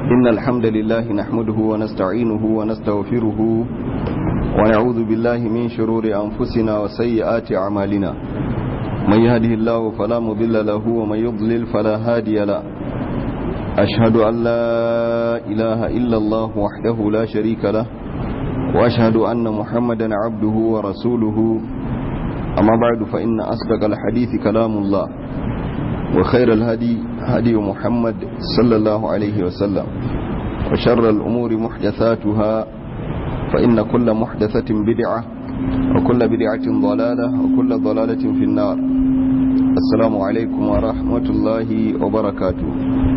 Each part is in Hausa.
إن الحمد لله نحمده ونستعينه ونستغفره ونعوذ بالله من شرور أنفسنا وسيئات أعمالنا من يهده الله فلا مضل له ومن يضلل فلا هادي له أشهد أن لا إله إلا الله وحده لا شريك له وأشهد أن محمدا عبده ورسوله أما بعد فإن أصدق الحديث كلام الله وخير الهدي هدي محمد صلى الله عليه وسلم وشر الأمور محدثاتها فإن كل محدثة بدعة وكل بدعة ضلالة وكل ضلالة في النار السلام عليكم ورحمة الله وبركاته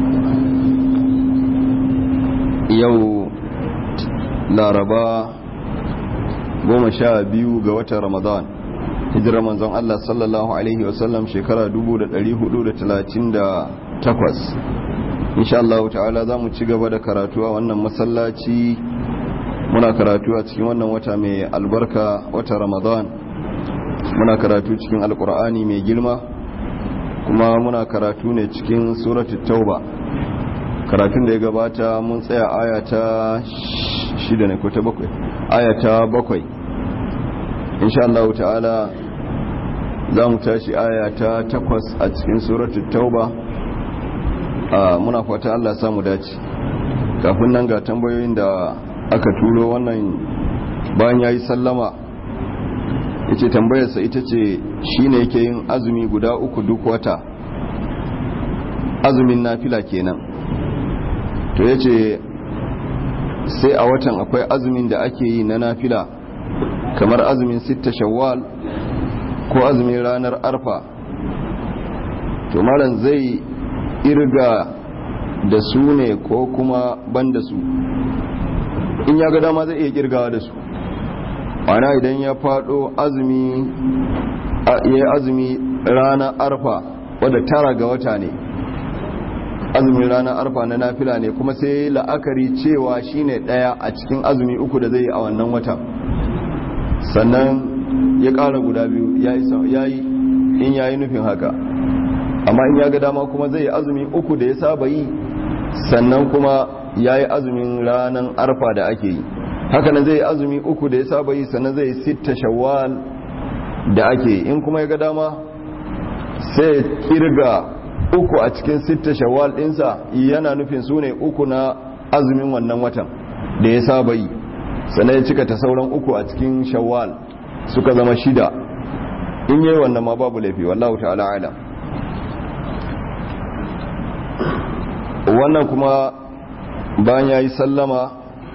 يو لاربا goma sha biyu ga watan ramadan hijirar manzon Allah sallallahu Alaihi wasallam shekara 438 insha Allah ta'ala za mu ci gaba da karatu a wannan masallaci muna karatu a cikin wannan wata mai albarka wata ramadan muna karatu cikin alkur'ani mai girma kuma muna karatu ne cikin suratul tauba karatun da ya gabata mun tsaya aya ta shida ne ko ta bakwai aya ta bakwai insha Allah ta'ala za mu tashi aya ta takwas a cikin suratul tauba muna fata Allah samu dace kafin nan ga tambayoyin da aka turo wannan bayan yayi sallama yace tambayarsa ita ce shine yake yin azumi guda uku duk wata azumin nafila kenan to yace sai a watan akwai azumin da ake yi na nafila kamar azumin sitta shawwal ko azumin ranar arfa to malam zai irga da su ne ko kuma ban da su in ya ga dama zai iya kirgawa da su ana idan ya fado azumi ya yi azumi ranar arfa wadda tara ga wata ne azumin ranar arfa na nafila ne kuma sai la'akari cewa shine daya a cikin azumi uku da zai yi a wannan watan sannan ya ƙara guda biyu ya yi in ya yi nufin haka amma in ya ga dama kuma zai azumi uku da ya saba yi sannan kuma ya yi azumin ranar arfa da ake yi hakanan zai azumi uku da ya saba yi sannan zai sitta shawwal da ake yi in kuma ya ga dama sai kirga uku a cikin sitta shawwal ɗinsa yana nufin su ne uku na azumin wannan watan da ya saba yi sannan ya cika ta sauran uku a cikin shawwal suka zama shida in yi wannan ma babu laifi wallahu ta'ala ala wannan kuma bayan ya yi sallama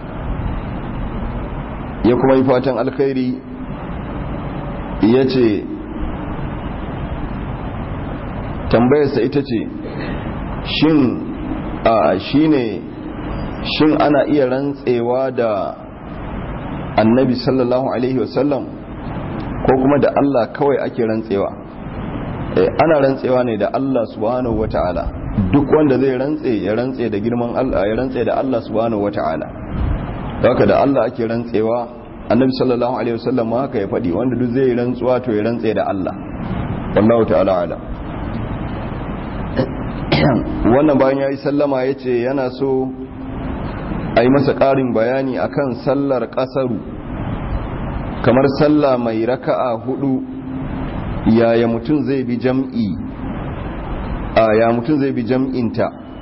ya kuma yi fatan alkhairi ya ce tambayarsa ita ce shin a shi ne shin ana iya rantsewa da annabi sallallahu alaihi wasallam ko kuma da Allah kawai ake rantsewa ana rantsewa ne da Allah subhanahu wata'ala duk wanda zai rantse ya rantse da girman Allah ya rantse da Allah subhanahu wata'ala haka da Allah ake rantsewa annabi sallallahu alaihi wasallam haka ya faɗi wanda duk zai rantsuwa to ya rantse da Allah wallahu ta'ala ala wannan bayan yayi sallama yace yana so a yi masa ƙarin bayani akan sallar ƙasaru kamar sallah mai raka'a hudu yaya mutum zai bi jam'i a ya mutum zai bi jam'inta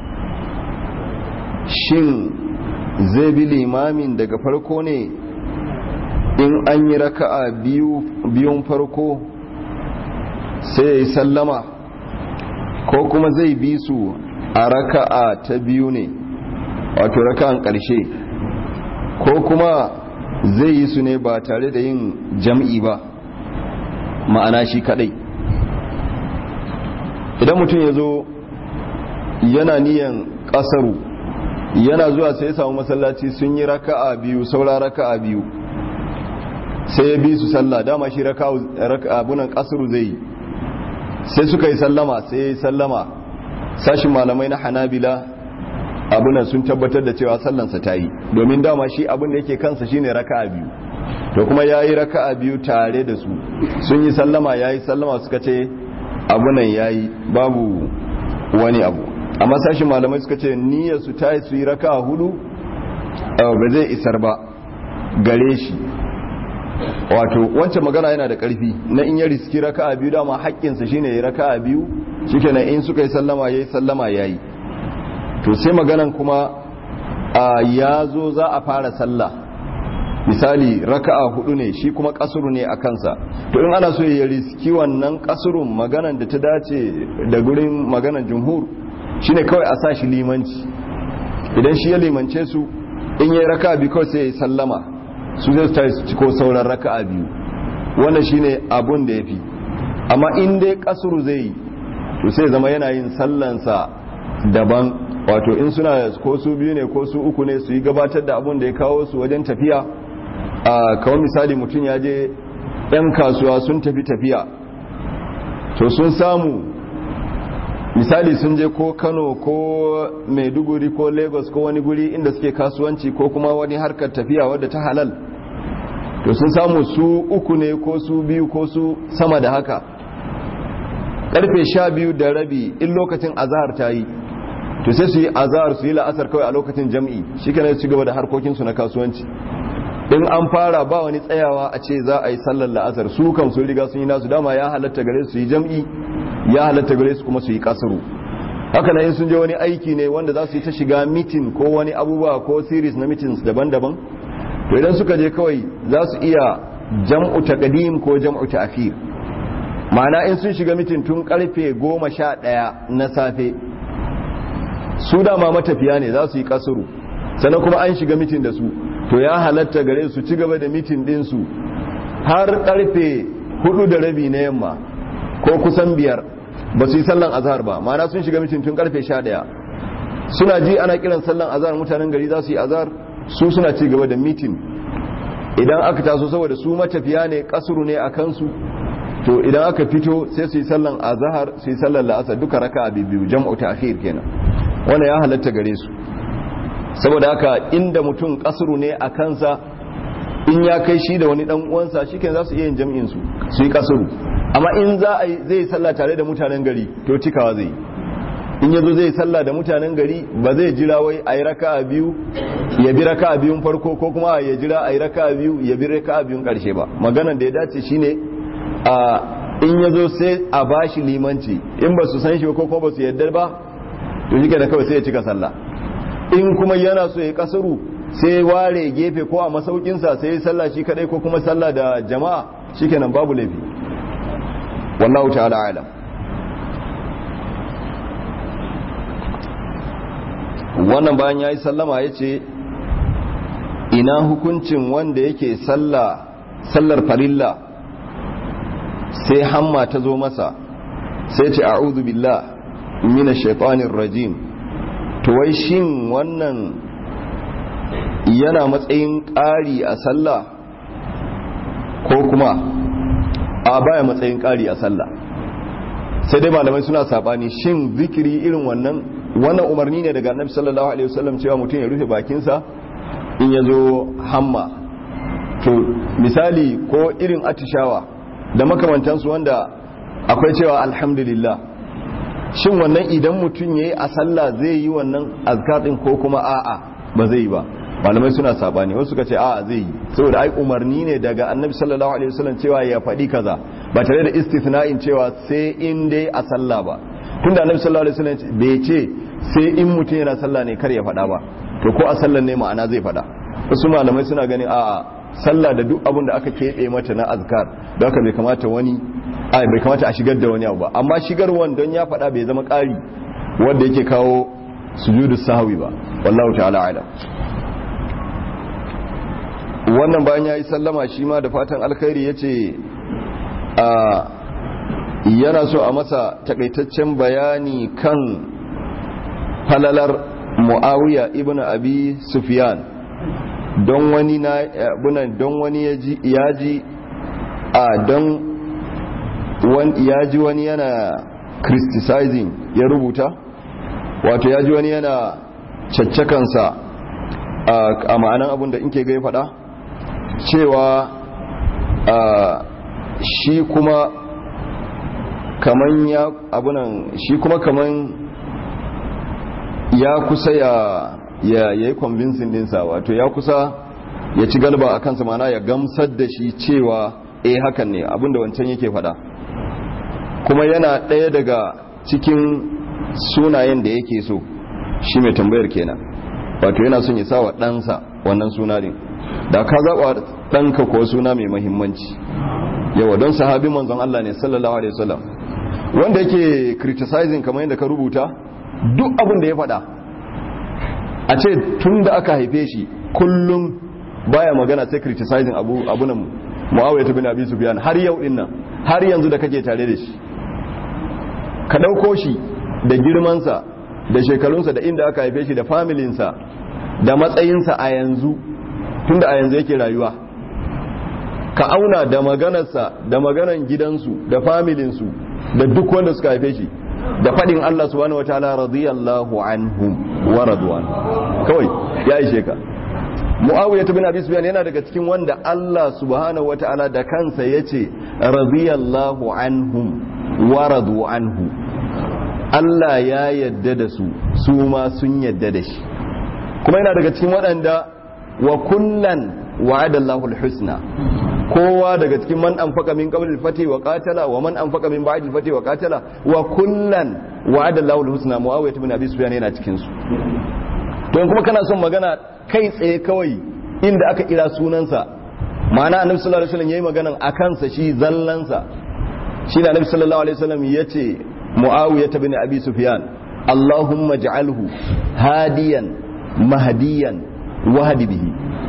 shin zai bi limamin daga farko ne in an yi raka'a biyun farko sai ya yi sallama ko kuma zai bi su a raka'a ta biyu ne wato raka'an ƙarshe ko kuma zai yi su ne ba tare da yin jam'i ba ma'ana shi kadai idan mutum ya zo yana niyan kasaru yana zuwa sai ya samu masallaci sun yi raka'a biyu saura raka'a biyu sai ya bi su sallah dama shi abunan kasaru zai yi sai suka yi sallama sai ya yi sallama sashin malamai na hanabila abunan sun tabbatar da cewa sallansa ta yi domin dama shi abin da yake kansa shine raka'a biyu to kuma ya yi raka'a biyu tare da su sun yi sallama ya yi sallama suka ce abunan ya yi babu wani abu amma sashin malamai suka ce niyyar su ta yi su yi raka hudu ba zai isar ba gare shi wato wancan magana yana da karfi na in ya riski raka a biyu dama haƙƙinsa shine ya raka a biyu shikenan in suka yi sallama ya yi sallama ya yi to sai maganan kuma ya zo za a fara sallah misali raka'a hudu ne shi kuma kasuru ne a kansa to in ana so ya riski wannan kasurun maganan da ta dace da gurin maganan jumhur shine kawai a sa shi limanci idan shi ya limance su in yi raka'a biyu kawai sai ya yi sallama su zai ta ciko sauran raka'a biyu wannan shine abun da ya fi amma in dai kasuru zai yi to sai zama yana yin sallansa daban wato in suna ko su biyu ne ko su uku ne su yi gabatar da abun da ya kawo su wajen tafiya a kawai misali mutum ya je 'yan kasuwa sun tafi tafiya to sun samu misali sun je ko kano ko maiduguri ko lagos ko wani guri inda suke kasuwanci ko kuma wani harkar tafiya wadda ta halal to sun samu su uku ne ko su biyu ko su sama da haka karfe sha biyu da rabi in lokacin azahar ta yi to sai su yi azahar su yi la'asar kawai a lokacin jam'i shi kana su gaba da harkokinsu na kasuwanci in an fara ba wani tsayawa a ce za a yi sallar la'asar su kan sun riga sun yi nasu dama ya halatta gare su yi jam'i ya halatta gare su kuma su yi kasaru haka na in sun je wani aiki ne wanda za su yi ta shiga mitin ko wani abubuwa ko series na meetings daban-daban to idan suka je kawai za su iya jam'u taqdim ko jam'u ta'khir ma'ana in sun shiga mitin tun karfe goma sha ɗaya na safe su dama matafiya ne za su yi kasuru sannan kuma an shiga mitin da su to ya halatta gare su ci gaba da mitin ɗinsu har karfe hudu da rabi na yamma ko kusan biyar ba su yi sallan azhar ba ma'ana sun shiga mitin tun karfe sha ɗaya suna ji ana kiran sallan azhar mutanen gari za su yi azhar su suna ci gaba da mitin idan aka taso saboda su matafiya ne kasuru ne a kansu to idan aka fito sai su yi sallan azhar su yi sallan la'asar duka raka biyu jam'u ta'khir kenan wannan ya halatta gare su saboda haka inda mutum kasuru ne a kansa in ya kai shi da wani dan uwansa shikenan za su iya yin jam'in su su yi kasuru amma in za a zai yi sallah tare da mutanen gari to cikawa zai in yazo zai sallah da mutanen gari ba zai jira wai ayi raka'a biyu ya bi raka'a biyun farko ko kuma ya jira ayi raka'a biyu ya bi raka'a biyun karshe ba maganar da ya dace shine a in yazo sai a bashi limanci in ba su san shi ko kuma ba su yarda ba to shi da kawai sai ya cika sallah in kuma yana so ya kasaru sai ware gefe ko a masaukinsa sai ya sallah shi kadai ko kuma sallah da jama'a shikenan babu laifi wallahu ta'ala alam wannan bayan ya yi sallama ya ce ina hukuncin wanda yake sallar farilla sai hamma ta zo masa sai ce a'udhu billah mina shaitanin rajim to wai shin wannan yana matsayin ƙari a sallah ko kuma a baya matsayin ƙari a sallah sai dai malamai suna saɓani shin zikiri irin wannan wannan umarni ne daga annabi sallallahu alaihi wasallam cewa mutum ya rufe bakinsa in ya zo hamma to misali ko irin atishawa da makamantansu wanda akwai cewa alhamdulillah shin wannan idan mutum ya yi a sallah zai yi wannan azkar din ko kuma a'a ba zai yi ba malamai suna sabani wasu suka ce a'a zai yi saboda ai umarni ne daga annabi sallallahu alaihi wasallam cewa ya faɗi kaza ba tare da istithna'in cewa sai in dai a sallah ba tunda annabi sallallahu alaihi wasallam bai ce sai in mutum yana sallah ne kar ya faɗa ba to ko a sallan ne ma'ana zai faɗa wasu malamai suna ganin a'a sallah da duk abin da aka keɓe mata na azkar don haka bai kamata wani ai bai kamata a shigar da wani abu ba amma shigarwan don ya faɗa bai zama ƙari wanda yake kawo sujudu sahwi ba wallahu ta'ala ala wannan bayan ya yi sallama shi ma da fatan alkhairi ya ce a yana so a masa takaitaccen bayani kan falalar mu'awiya ibn abi sufyan don wani na abunan don wani ya ji a don ya ji wani yana criticizing ya rubuta wato ya ji wani yana caccakansa a ma'anan abin da inke gai fada cewa shi kuma kaman ya abunan shi kuma kaman ya kusa ya ya yi convincing dinsa wato ya kusa ya ci galba a kansa mana ya gamsar da shi cewa eh hakan ne abinda wancan yake fada kuma yana ɗaya daga cikin sunayen da yake so shi mai tambayar kenan wato yana son ya sa wa ɗansa wannan suna din da ka zaɓa ɗanka ko suna mai mahimmanci yawa don sahabi manzon Allah ne sallallahu alaihi wasallam wanda yake criticizing kamar yadda ka rubuta duk abin da ya faɗa a ce tun da aka haife shi kullum baya magana sai criticizing abu abunan muawiya bin abi sufyan har yau din nan har yanzu da kake tare da shi ka dauko shi da girmansa da shekarunsa da inda aka haife shi da familinsa da matsayinsa a yanzu tunda a yanzu yake rayuwa ka auna da maganarsa da maganan gidansu da familinsu da duk wanda suka haife shi da faɗin Allah subhanahu wataala radiyallahu anhum wa radwan kawai ya ishe ka Muawiya bin Abi Sufyan yana daga cikin wanda Allah subhanahu wataala da kansa yace radiyallahu anhum wa radu anhu Allah ya yadda da su su ma sun yadda da shi kuma yana daga cikin waɗanda wa kullan wa'ada Allahul husna kowa daga cikin man anfaqa min qabl al-fati wa qatala wa man anfaqa min ba'd al-fati wa qatala wa kullan wa'ada Allahul husna Muawiya ibn Abi Sufyan yana cikin su to kuma kana son magana kai tsaye kawai inda aka kira sunansa ma'ana Annabi sallallahu alaihi wasallam yayi maganan akan sa shi zallansa shi da Annabi sallallahu alaihi wasallam yace Muawiya ibn Abi Sufyan Allahumma ij'alhu hadiyan mahdiyan wahdi bihi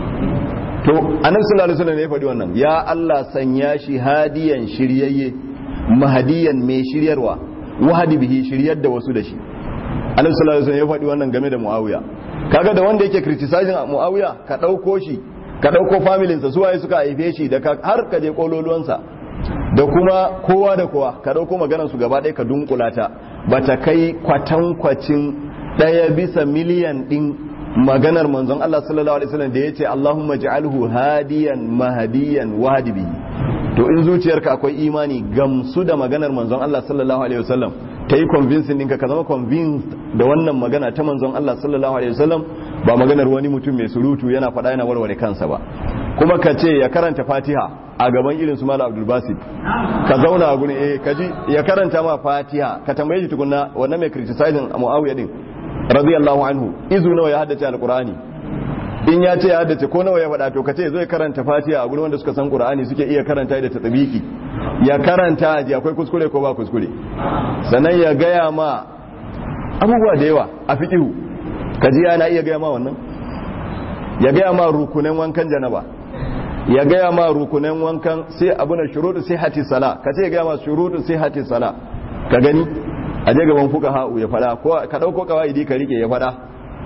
to annabi sallallahu alaihi wasallam ne ya faɗi wannan ya Allah sanya shi hadiyan shiryayye mahdiyan mai shiryarwa wahdi bihi shiryar da wasu da shi annabi sallallahu alaihi wasallam ya faɗi wannan game da Muawiya kaga da wanda yake criticizing Muawiya ka dauko shi ka dauko familin sa suwaye suka haife shi da har ka je kololuwansa da kuma kowa da kowa ka dauko maganar su gaba ɗaya ka dunkula ta bata kai kwatankwacin ɗaya bisa miliyan ɗin maganar manzon Allah sallallahu alaihi wasallam da yace Allahumma ja'alhu hadiyan mahdiyan wahdi to in zuciyarka akwai imani gamsu da maganar manzon Allah sallallahu alaihi wasallam ta yi convincing ɗinka ka zama convinced da wannan magana ta manzon Allah sallallahu alaihi wasallam ba maganar wani mutum mai surutu yana faɗa yana warware kansa ba kuma ka ce ya karanta fatiha a gaban irin su mala abdul basit ka zauna a guri eh kaji ya karanta ma fatiha ka tambaye shi tukunna wannan mai criticizing muawiya din radiyallahu anhu izu nawa ya haddace alqur'ani in ya ce ya haddace ko nawa ya faɗa to kace zai karanta fatiha a gurin wanda suka san qur'ani suke iya karanta da tatsabiki ya karanta ji akwai kuskure ko ba kuskure sannan ya gaya ma abubuwa da yawa a fiqhu kaji yana iya gaya ma wannan ya gaya ma rukunan wankan janaba ya gaya ma rukunan wankan sai abuna shuruɗu sihhati sala kace ya gaya ma shuruɗu sihhati sala ka gani a je gaban fuka ha'u ya fada ko ka dauko kawaidi ka rike ya fada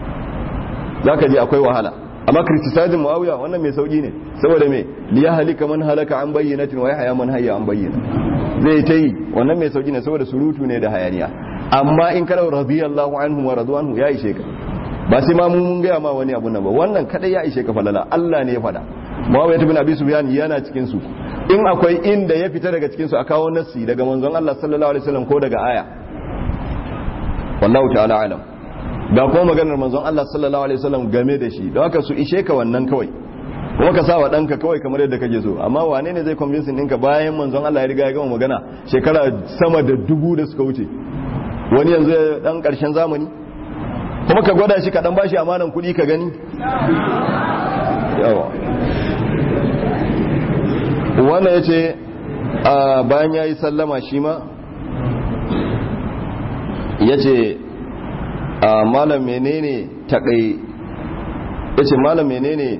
zaka ji akwai wahala amma criticizing muawiya wannan mai sauki ne saboda me li yahlika man halaka an bayyinatin wa yahya man hayya an bayyina zai ta yi wannan mai sauki ne saboda surutu ne da hayaniya amma in kana radiyallahu anhu wa radwanhu ya ishe ka ba sai ma mun gaya ma wani abu nan ba wannan kadai ya ishe ka falala Allah ne ya fada muawiya ibn abi sufyan yana cikin su in akwai inda ya fita daga cikin su a kawo nassi daga manzon Allah sallallahu alaihi wasallam ko daga aya wallahu ta'ala alam ga kuma maganar manzon Allah sallallahu alaihi wasallam game da shi don haka su ishe ka wannan kawai kuma ka sawa danka kawai kamar yadda kake so amma wane ne zai convince ɗinka bayan manzon Allah ya riga ya gama magana shekara sama da dubu da suka wuce wani yanzu ya dan karshen zamani kuma ka gwada shi ka dan bashi amanan kuɗi ka gani yawa wannan yace bayan yayi sallama shi ma ya ce malam menene takai ya ce malam menene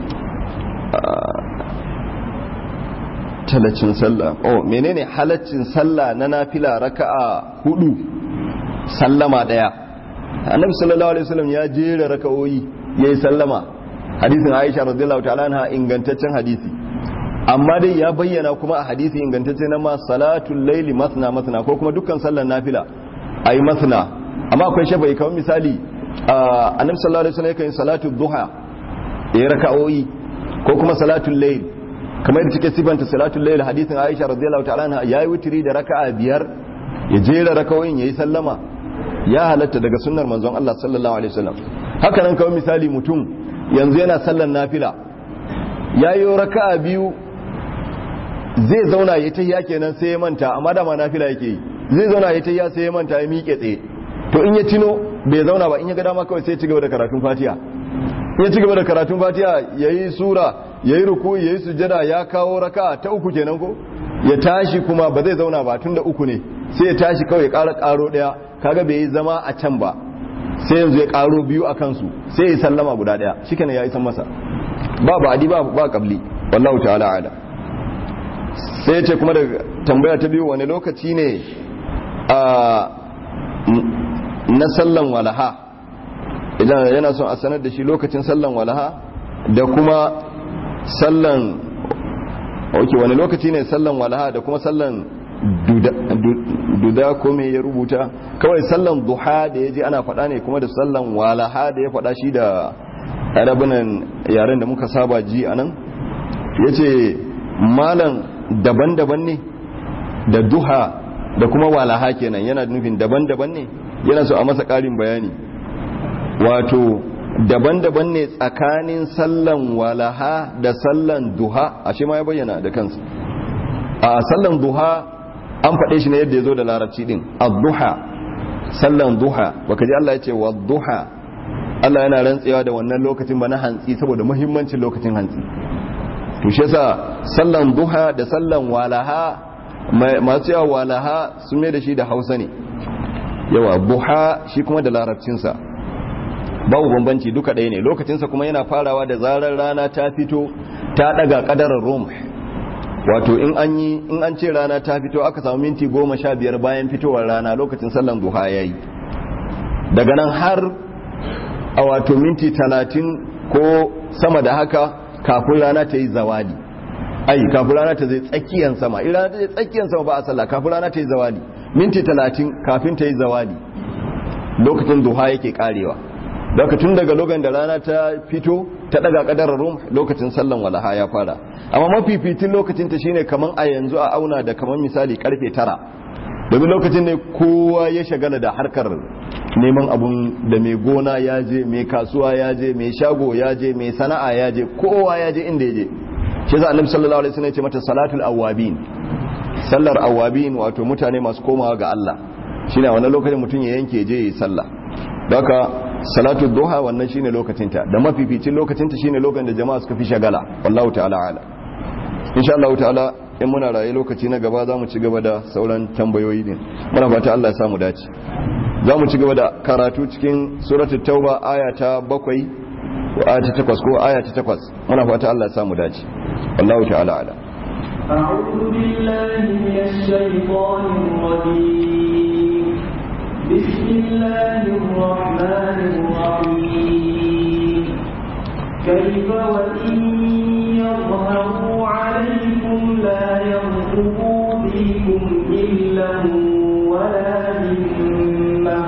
talacin sallah oh menene halaccin sallah na nafila raka'a hudu sallama daya annabi sallallahu alaihi wasallam ya jera raka'o'i yayi sallama hadisin Aisha radiyallahu ta'ala anha ingantaccen hadisi amma dai ya bayyana kuma a hadisi ingantacce na ma salatul laili masna masna ko kuma dukkan sallar nafila a yi masana amma akwai shafa'i kamar misali annabi sallallahu alaihi wasallam yakan salatu duha ya raka'o'i ko kuma salatul layl kamar yadda cike sifanta salatul layl hadisin Aisha radiyallahu ta'ala anha yayi witri da raka'a biyar ya jera raka'o'in yayi sallama ya halatta daga sunnar manzon Allah sallallahu alaihi wasallam haka nan kawai misali mutum yanzu yana sallan nafila yayi raka'a biyu zai zauna ya tahiya kenan sai ya manta amma da ma nafila yake yi zai zauna ya tahiya sai ya manta ya miƙe tsaye to in ya tino bai zauna ba in ya ga dama kawai sai ya ci gaba da karatun Fatiha in ya ci gaba da karatun Fatiha yayi sura yayi ruku yayi sujada ya kawo raka'a ta uku kenan ko ya tashi kuma ba zai zauna ba tunda uku ne sai ya tashi kawai ya ƙara ƙaro ɗaya kaga bai yi zama a can ba sai yanzu ya ƙaro biyu a kansu sai ya sallama guda ɗaya shikenan ya isan masa ba ba adi ba ba kabli wallahu ta'ala ala sai ya ce kuma da tambaya ta biyu wani lokaci ne a na sallan walaha idan yana son a sanar da shi lokacin sallan walaha da kuma sallan ok wani lokaci ne sallan walaha da kuma sallan duda ko me ya rubuta kawai sallan duha da ya ji ana faɗa ne kuma da sallan walaha da ya faɗa shi da arabinan yaren da muka saba ji a nan ya ce malan daban-daban ne da duha da kuma walaha kenan yana nufin daban-daban ne yana so a masa ƙarin bayani wato daban-daban ne tsakanin sallan walaha da sallan duha a shi ma ya bayyana da kansa a sallan duha an faɗe shi ne yadda ya zo da larabci din ad-duha sallan duha baka ji Allah ya ce wa duha Allah yana rantsewa da wannan lokacin ba na hantsi saboda muhimmancin lokacin hantsi to shi yasa sallan duha da sallan walaha masu yawa walaha sun mai da shi da Hausa ne yawa duha shi kuma da larabcinsa babu bambanci duka ɗaya ne lokacinsa kuma yana farawa da zarar rana ta fito ta ɗaga ƙadarar rum wato in an yi in an ce rana ta fito aka samu minti goma sha biyar bayan fitowar rana lokacin sallan duha ya yi daga nan har a wato minti talatin ko sama da haka kafin rana ta yi zawali ai kafin rana ta zai tsakiyan sama in rana ta zai tsakiyan sama ba a sallah kafin rana ta yi zawali minti talatin kafin ta yi zawali lokacin duha yake karewa daga tun daga lokacin da rana ta fito ta daga kadar rum lokacin sallan walaha ya fara amma mafificin lokacin ta shine kaman a yanzu a auna da kaman misali karfe tara domin lokacin ne kowa ya shagala da harkar neman abun da mai gona ya je mai kasuwa ya je mai shago ya je mai sana'a ya je kowa ya je inda ya je shi yasa annabi sallallahu alaihi wasallam ya ce mata salatul awabin sallar awabin wato mutane masu komawa ga Allah shine a wannan lokacin mutum ya yanke je yi sallah haka salatu duha wannan shine lokacinta da mafificin lokacinta shine lokacin da jama'a suka fi shagala wallahu ta'ala ala insha Allah ta'ala in muna raye lokaci na gaba zamu ci gaba da sauran tambayoyi din muna fata Allah ya samu dace zamu ci gaba da karatu cikin suratul tauba aya ta 7 ko aya ta 8 ko aya ta 8 muna fata Allah ya samu dace wallahu ta'ala ala أعوذ بالله من الشيطان الرجيم بسم الله الرحمن الرحيم كيف وإن يظهروا عليكم لا يرقبوا فيكم إلا ولا ذمة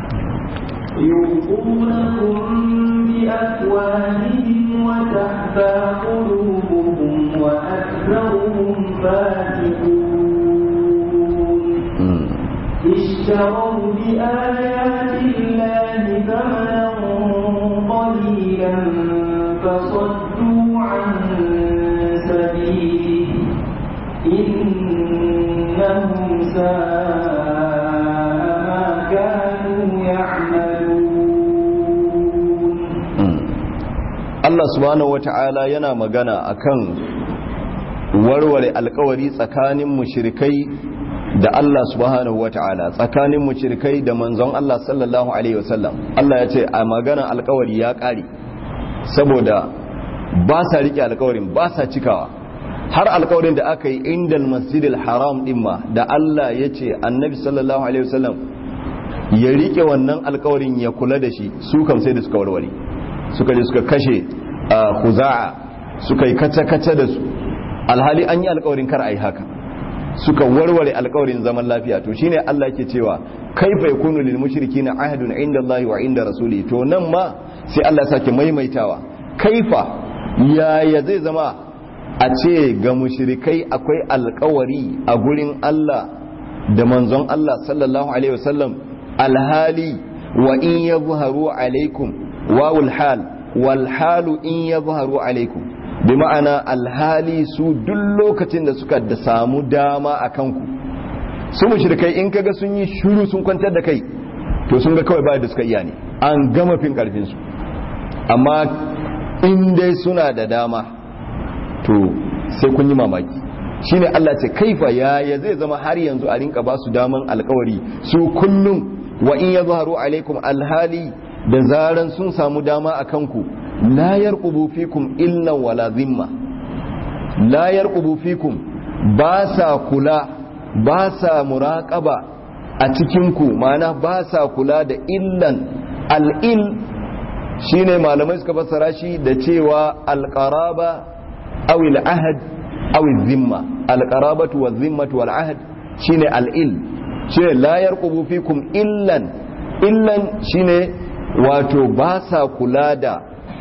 يرقونكم بأفواههم وتحفى قلوبهم وأكثرهم فاسقون اشتروا بآيات الله ثمنا قليلا فصدوا عن سبيله إنهم ساء ما كانوا يعملون Allah subhanahu wata'ala yana magana akan warware alkawari tsakanin mushrikai da Allah subhanahu wata'ala tsakanin mushrikai da manzon Allah sallallahu alaihi wasallam Allah ya ce a magana alkawari ya kare saboda ba sa rike alkawarin ba sa cikawa har alkawarin da aka yi indal masjidil haram din ma da Allah ya ce annabi sallallahu alaihi wasallam ya rike wannan alkawarin ya kula da shi su kam sai da suka warware suka je suka kashe khuza'a suka yi kace-kace da su alhali an yi alkawarin kar a yi haka suka warware alkawarin zaman lafiya to shine Allah yake cewa kaifa yakunu lil mushrikina ahadun inda Allah wa inda rasuli to nan ma sai Allah ya sake maimaitawa kaifa yaya zai zama a ce ga mushrikai akwai alkawari a gurin Allah da manzon Allah sallallahu alaihi wasallam alhali wa in yadhharu alaikum wawul hal wal halu in yadhharu alaikum bi ma'ana alhali su duk lokacin da suka da samu dama a kanku su mushrikai in kaga sun yi shuru sun kwantar da kai to sun ga kawai ba da suka iya ne an gama fin karfin su amma in dai suna da dama to sai kun yi mamaki shine Allah ce kaifa yaya zai zama har yanzu a rinka ba su daman alkawari su kullum wa in yazharu alaikum alhali da zaran sun samu dama a kanku la yarqubu fikum illa wala zimma la yarqubu fikum ba sa kula ba sa muraqaba a cikin ku mana ba sa kula da illan al-il shine malamai suka fassara shi da cewa al-qaraba aw al-ahd aw al-zimma al-qarabatu wal-zimmatu wal-ahd shine al-il shine la yarqubu fikum illan illan shine wato ba sa kula da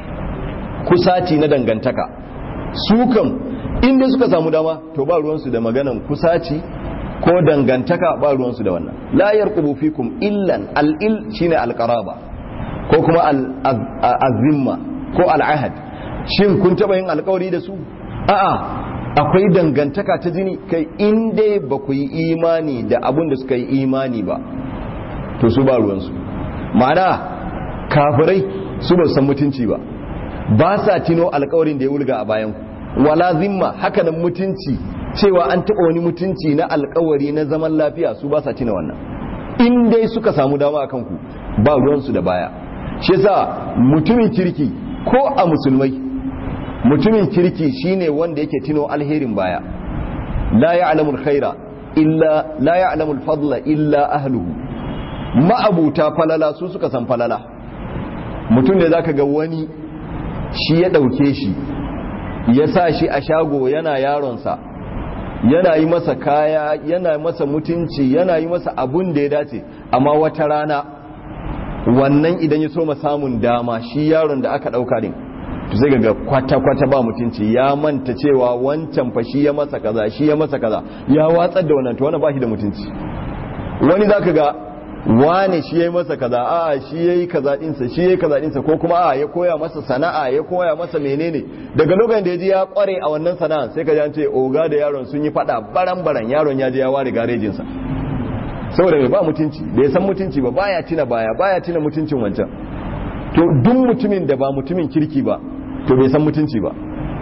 kusaci na dangantaka su kan inda suka samu dama to ba ruwansu da maganan kusaci ko dangantaka ba ruwansu da wannan la yarqubu fikum illan al-il shine al-qaraba ko kuma al-azimma ko al-ahad shin kun taba yin alkawari da su a'a akwai dangantaka ta jini kai in dai ba ku yi imani da abin da suka yi imani ba to su ba ruwansu ma'ana kafirai su ba san mutunci ba ba sa tino alkawarin da ya wulga a bayan wala zimma hakanan mutunci cewa an taɓa wani mutunci na alkawari na zaman lafiya su ba sa tina wannan in dai suka samu dama a kanku ba ruwansu da baya shi yasa mutumin kirki ko a musulmai mutumin kirki shine wanda yake tino alherin baya la ya'lamu alkhaira illa la ya'lamu alfadla illa ahluhu ma'abuta falala su suka san falala mutum da zaka ga wani shi ya dauke shi ya sa shi a shago yana yaronsa yana yi masa kaya yana masa mutunci yana yi masa abun da ya dace amma wata rana wannan idan ya so samun dama shi yaron da aka dauka din to sai ga kwata-kwata ba mutunci ya manta cewa wancan fa shi ya masa kaza shi ya masa kaza ya watsar da wannan to wannan ba shi da mutunci wani zaka ga wane shi yayi masa kaza a shi yayi kaza dinsa shi yayi kaza dinsa ko kuma a ya koya masa sana'a ya koya masa menene daga lokacin da ya ji ya kware a wannan sana'a sai ka ji an ce oga da yaron sun yi fada baran baran yaron ya je ya ware garejin sa saboda bai ba mutunci da ya san mutunci ba baya tina baya baya tina mutuncin wancan to duk mutumin da ba mutumin kirki ba to bai san mutunci ba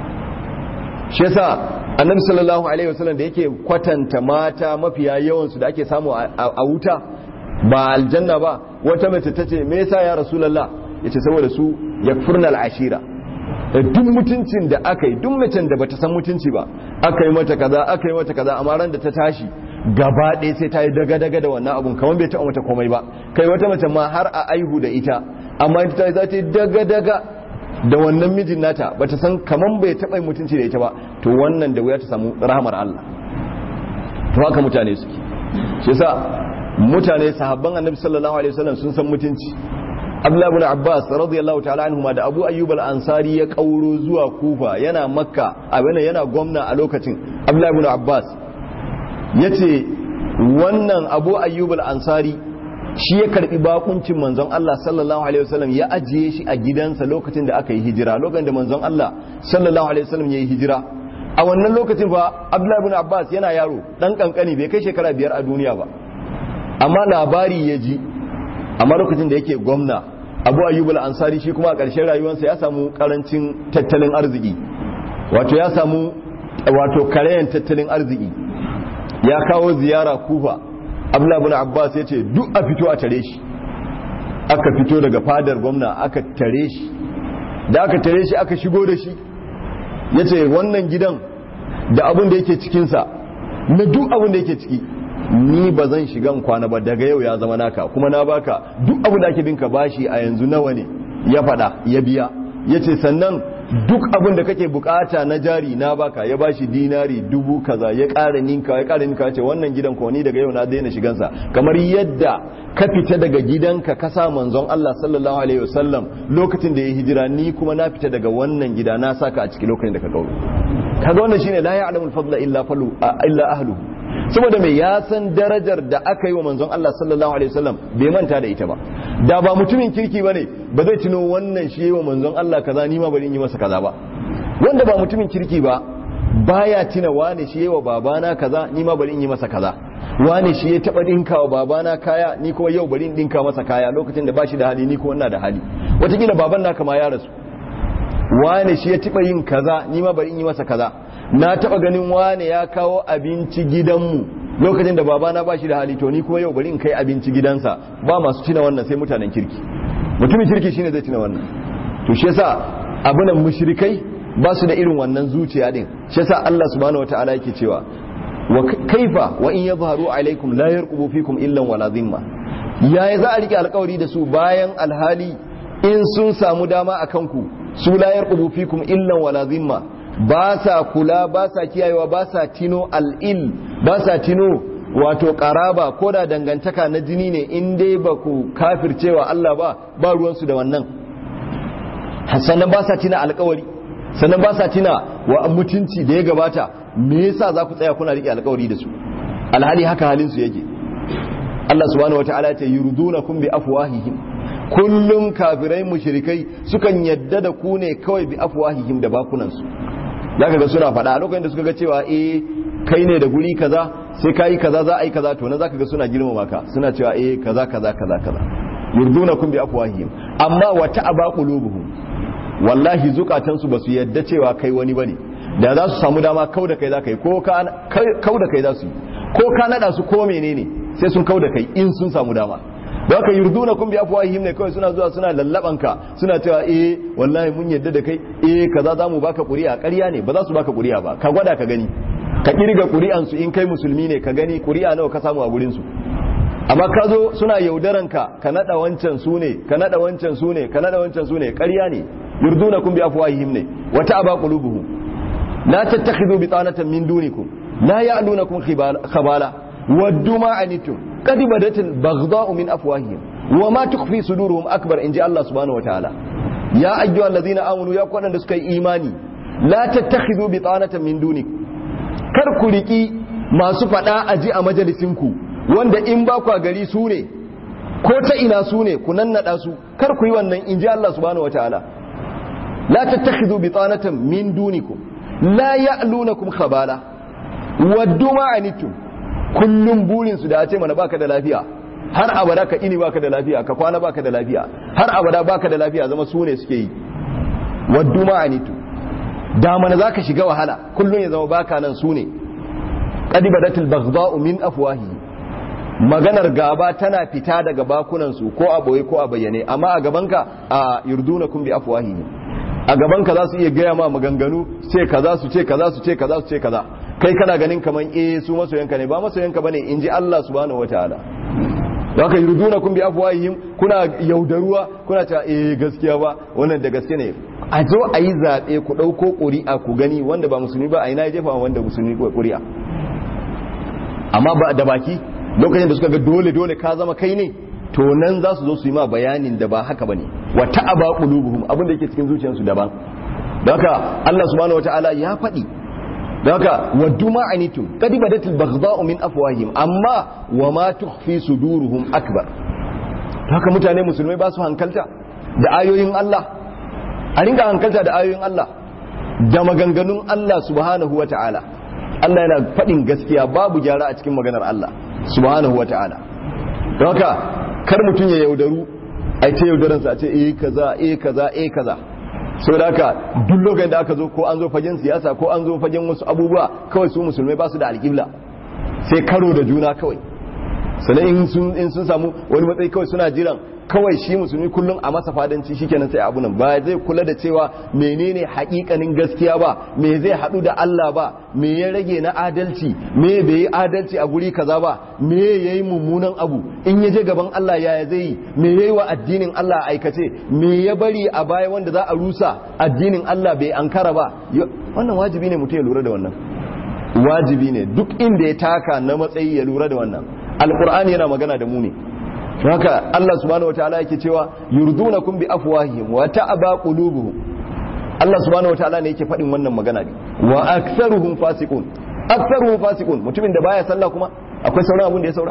shi yasa annabi sallallahu alaihi wasallam da yake kwatanta mata mafiya yawan su da ake samu a wuta ba aljanna ba wata mace ta ce me yasa ya rasulullah yace saboda su yakfurna al'ashira duk mutuncin da aka yi duk macen da bata san mutunci ba aka yi mata kaza aka yi mata kaza amma ran da ta tashi gaba ɗaya sai ta yi daga-daga da wannan abun kamar bai taɓa mata komai ba kai wata mace ma har a aihu da ita amma ita ta za ta yi daga-daga da wannan mijin nata bata san kamar bai taɓa mutunci da ita ba to wannan da wuya ta samu rahamar Allah to haka mutane suke shi yasa mutane sahabban annabi sallallahu alaihi wasallam sun san mutunci Abdullah ibn Abbas radiyallahu ta'ala anhuma da Abu Ayyub al-Ansari ya kauro zuwa Kufa yana Makka abin yana gwamna a lokacin Abdullah ibn Abbas yace wannan Abu Ayyub al-Ansari shi ya karbi bakuncin manzon Allah sallallahu alaihi wasallam ya ajiye shi a gidansa lokacin da aka yi hijira lokacin da manzon Allah sallallahu alaihi wasallam ya yi hijira a wannan lokacin fa Abdullah ibn Abbas yana yaro dan kankani bai kai shekara biyar a duniya ba amma labari ya ji amma lokacin da yake gwamna abu ayyub al-ansari shi kuma a ƙarshen rayuwarsa ya samu karancin tattalin arziki wato ya samu wato karayan tattalin arziki ya kawo ziyara kufa abdullahi ibn abbas ya ce duk a fito a tare shi aka fito daga fadar gwamna aka tare shi da aka tare shi aka shigo da shi ya ce wannan gidan da abin da yake cikinsa na duk abin da yake ciki ni ba zan shiga kwana ba daga yau ya zama naka kuma na baka duk abin da ake binka bashi a yanzu nawa ne ya fada ya biya ya ce sannan duk abin da kake bukata na jari na baka ya bashi dinari dubu kaza ya ƙara ninka ya ƙara ninka ce wannan gidan ko ni daga yau na daina shigansa kamar yadda ka fita daga gidanka ka sa manzon Allah sallallahu alaihi wasallam lokacin da ya hijira ni kuma na fita daga wannan gida na saka a cikin lokacin da ka kauro kaga wannan shine la ya'lamul fadla illa falu illa ahluhu saboda mai ya san darajar da aka yi wa manzon Allah sallallahu alaihi wasallam bai manta da ita ba da ba mutumin kirki bane ba zai tuno wannan shi wa manzon Allah kaza ni ma bari in yi masa kaza ba wanda ba mutumin kirki ba baya tuna wane shi wa babana kaza ni ma bari in yi masa kaza wane shi ya taba dinka wa babana kaya ni kuma yau bari in dinka masa kaya lokacin da ba shi da hali ni kuma ina da hali wataƙila baban naka ma ya rasu wane shi ya taba yin kaza ni ma bari in yi masa kaza na taba ganin wane ya kawo abinci gidanmu lokacin da babana ba shi da hali to ni kuma yau bari in kai abinci gidansa ba masu tuna wannan sai mutanen kirki mutumin kirki shine zai tuna wannan to shi yasa abunan mushrikai ba su da irin wannan zuciya din shi yasa Allah subhanahu wataala yake cewa wa kaifa wa in yadhharu alaikum la yarqubu fikum illa wala dhimma yaya za a rike alkawari da su bayan alhali in sun samu dama akan ku su la yarqubu fikum illa wala dhimma ba sa kula ba sa kiyayewa ba sa tino al'il ba sa tino wato karaba ko da dangantaka na jini ne in dai ba ku kafircewa Allah ba ba ruwansu da wannan sannan ba sa tina alkawari sannan ba sa tina wa mutunci da ya gabata me yasa za ku tsaya kuna riƙe alkawari da su alhali haka halin su yake Allah subhanahu wataala ya ce yurdunakum bi afwahihim kullum kafirai mushrikai sukan yadda da ku ne kawai bi afwahihim da bakunan su zaka ga suna faɗa a lokacin da suka ga cewa eh kai ne da guri kaza sai kai kaza za a yi kaza to na zaka ga suna girmama ka suna cewa eh kaza kaza kaza kaza yurdunakum bi afwahihim amma wa ta'aba qulubuhum wallahi zukatansu ba su yadda cewa kai wani bane da za su samu dama kau da kai za ka yi ko kau da kai za su yi ko ka nada su ko menene sai sun kau da kai in sun samu dama da haka yurduna kun bi afwahihim ne kawai suna zuwa suna lallaban ka suna cewa eh wallahi mun yadda da kai eh kaza za mu baka ƙuri'a ƙarya ne ba za su baka ƙuri'a ba ka gwada ka gani ka kirga ƙuri'an su in kai musulmi ne ka gani ƙuri'a nawa ka samu a gurin su amma ka zo suna yaudaran ka ka nada wancan su ne ka nada wancan su ne ka nada wancan su ne ƙarya ne yurduna kun bi afwahihim ne wata aba qulubuhum la tattakhidhu bitanatan min dunikum la ya'lunakum khabala waddu ma anitum qad badat al-baghdha'u min afwahihim wa ma tukhfi suduruhum akbar inji Allah subhanahu wataala ya ayyuhal ladhina amanu ya kwadan da suka yi imani la tattakhidhu bitanatan min dunikum kar ku riki masu fada aji a majalisinku wanda in ba ku gari su ne ko ta ina su ne ku nannada su kar ku yi wannan inji Allah subhanahu wataala la tattakhidhu bitanatan min dunikum la ya'lunakum khabala waddu ma anitum kullum burin su da ya ce mana baka da lafiya har abada ka ini baka da lafiya ka kwana baka da lafiya har abada baka da lafiya zama su ne suke yi waddu ma anitum da mana zaka shiga wahala kullum ya zama baka nan su ne qad badatil baghdha'u min afwahi maganar gaba tana fita daga bakunan su ko a boye ko a bayyane amma a gabanka a yurdunakum bi afwahi a gabanka za su iya gaya ma maganganu ce kaza su ce kaza su ce kaza su ce kaza kai kana ganin kaman eh su masoyanka ne ba masoyanka bane in ji Allah subhanahu wataala da aka yurduna kun bi afwahihim kuna yaudaruwa kuna ta eh gaskiya ba wannan da gaske ne a zo a yi zaɓe ku ɗauko ƙuri'a ku gani wanda ba musulmi ba a ina ya jefa wanda musulmi ƙuri'a amma ba da baki lokacin da suka ga dole dole ka zama kai ne to nan za su zo su yi ma bayanin da ba haka bane wa ta'aba qulubuhum abin da yake cikin zuciyarsu daban don haka Allah subhanahu wataala ya faɗi don haka waddu ma anitum qad badatil baghdha'u min afwahihim amma wa ma tukhfi suduruhum akbar don haka mutane musulmai ba su hankalta da ayoyin Allah a ringa hankalta da ayoyin Allah da maganganun Allah subhanahu wataala Allah yana faɗin gaskiya babu gyara a cikin maganar Allah subhanahu wataala don haka kar mutum ya yaudaru a ta yaudaransa a ce eh kaza eh kaza eh kaza so da haka duk lokacin da aka zo ko an zo fagen siyasa ko an zo fagen wasu abubuwa kawai su musulmai ba su da alƙibla sai karo da juna kawai sannan in sun samu wani matsayi kawai suna jiran kawai shi musulmi kullum a masa fadanci shikenan sai abu nan ba zai kula da cewa menene hakikanin gaskiya ba me zai hadu da Allah ba me ya rage na adalci me bai yi adalci a guri kaza ba me yayi mummunan abu in ya je gaban Allah yaya zai yi me yayi wa addinin Allah aikace me ya bari a baya wanda za a rusa addinin Allah bai ankara ba wannan wajibi ne mutum ya lura da wannan wajibi ne duk inda ya taka na matsayi ya lura da wannan alqur'ani yana magana da mu ne haka Allah subhanahu wataala yake cewa yurdunakum bi afwahihim wa ta'aba qulubuhum Allah subhanahu wataala ne yake faɗin wannan magana ne wa aktharuhum fasiqun aktsaruhum fasiqun mutumin da baya sallah kuma akwai sauran abun da ya saura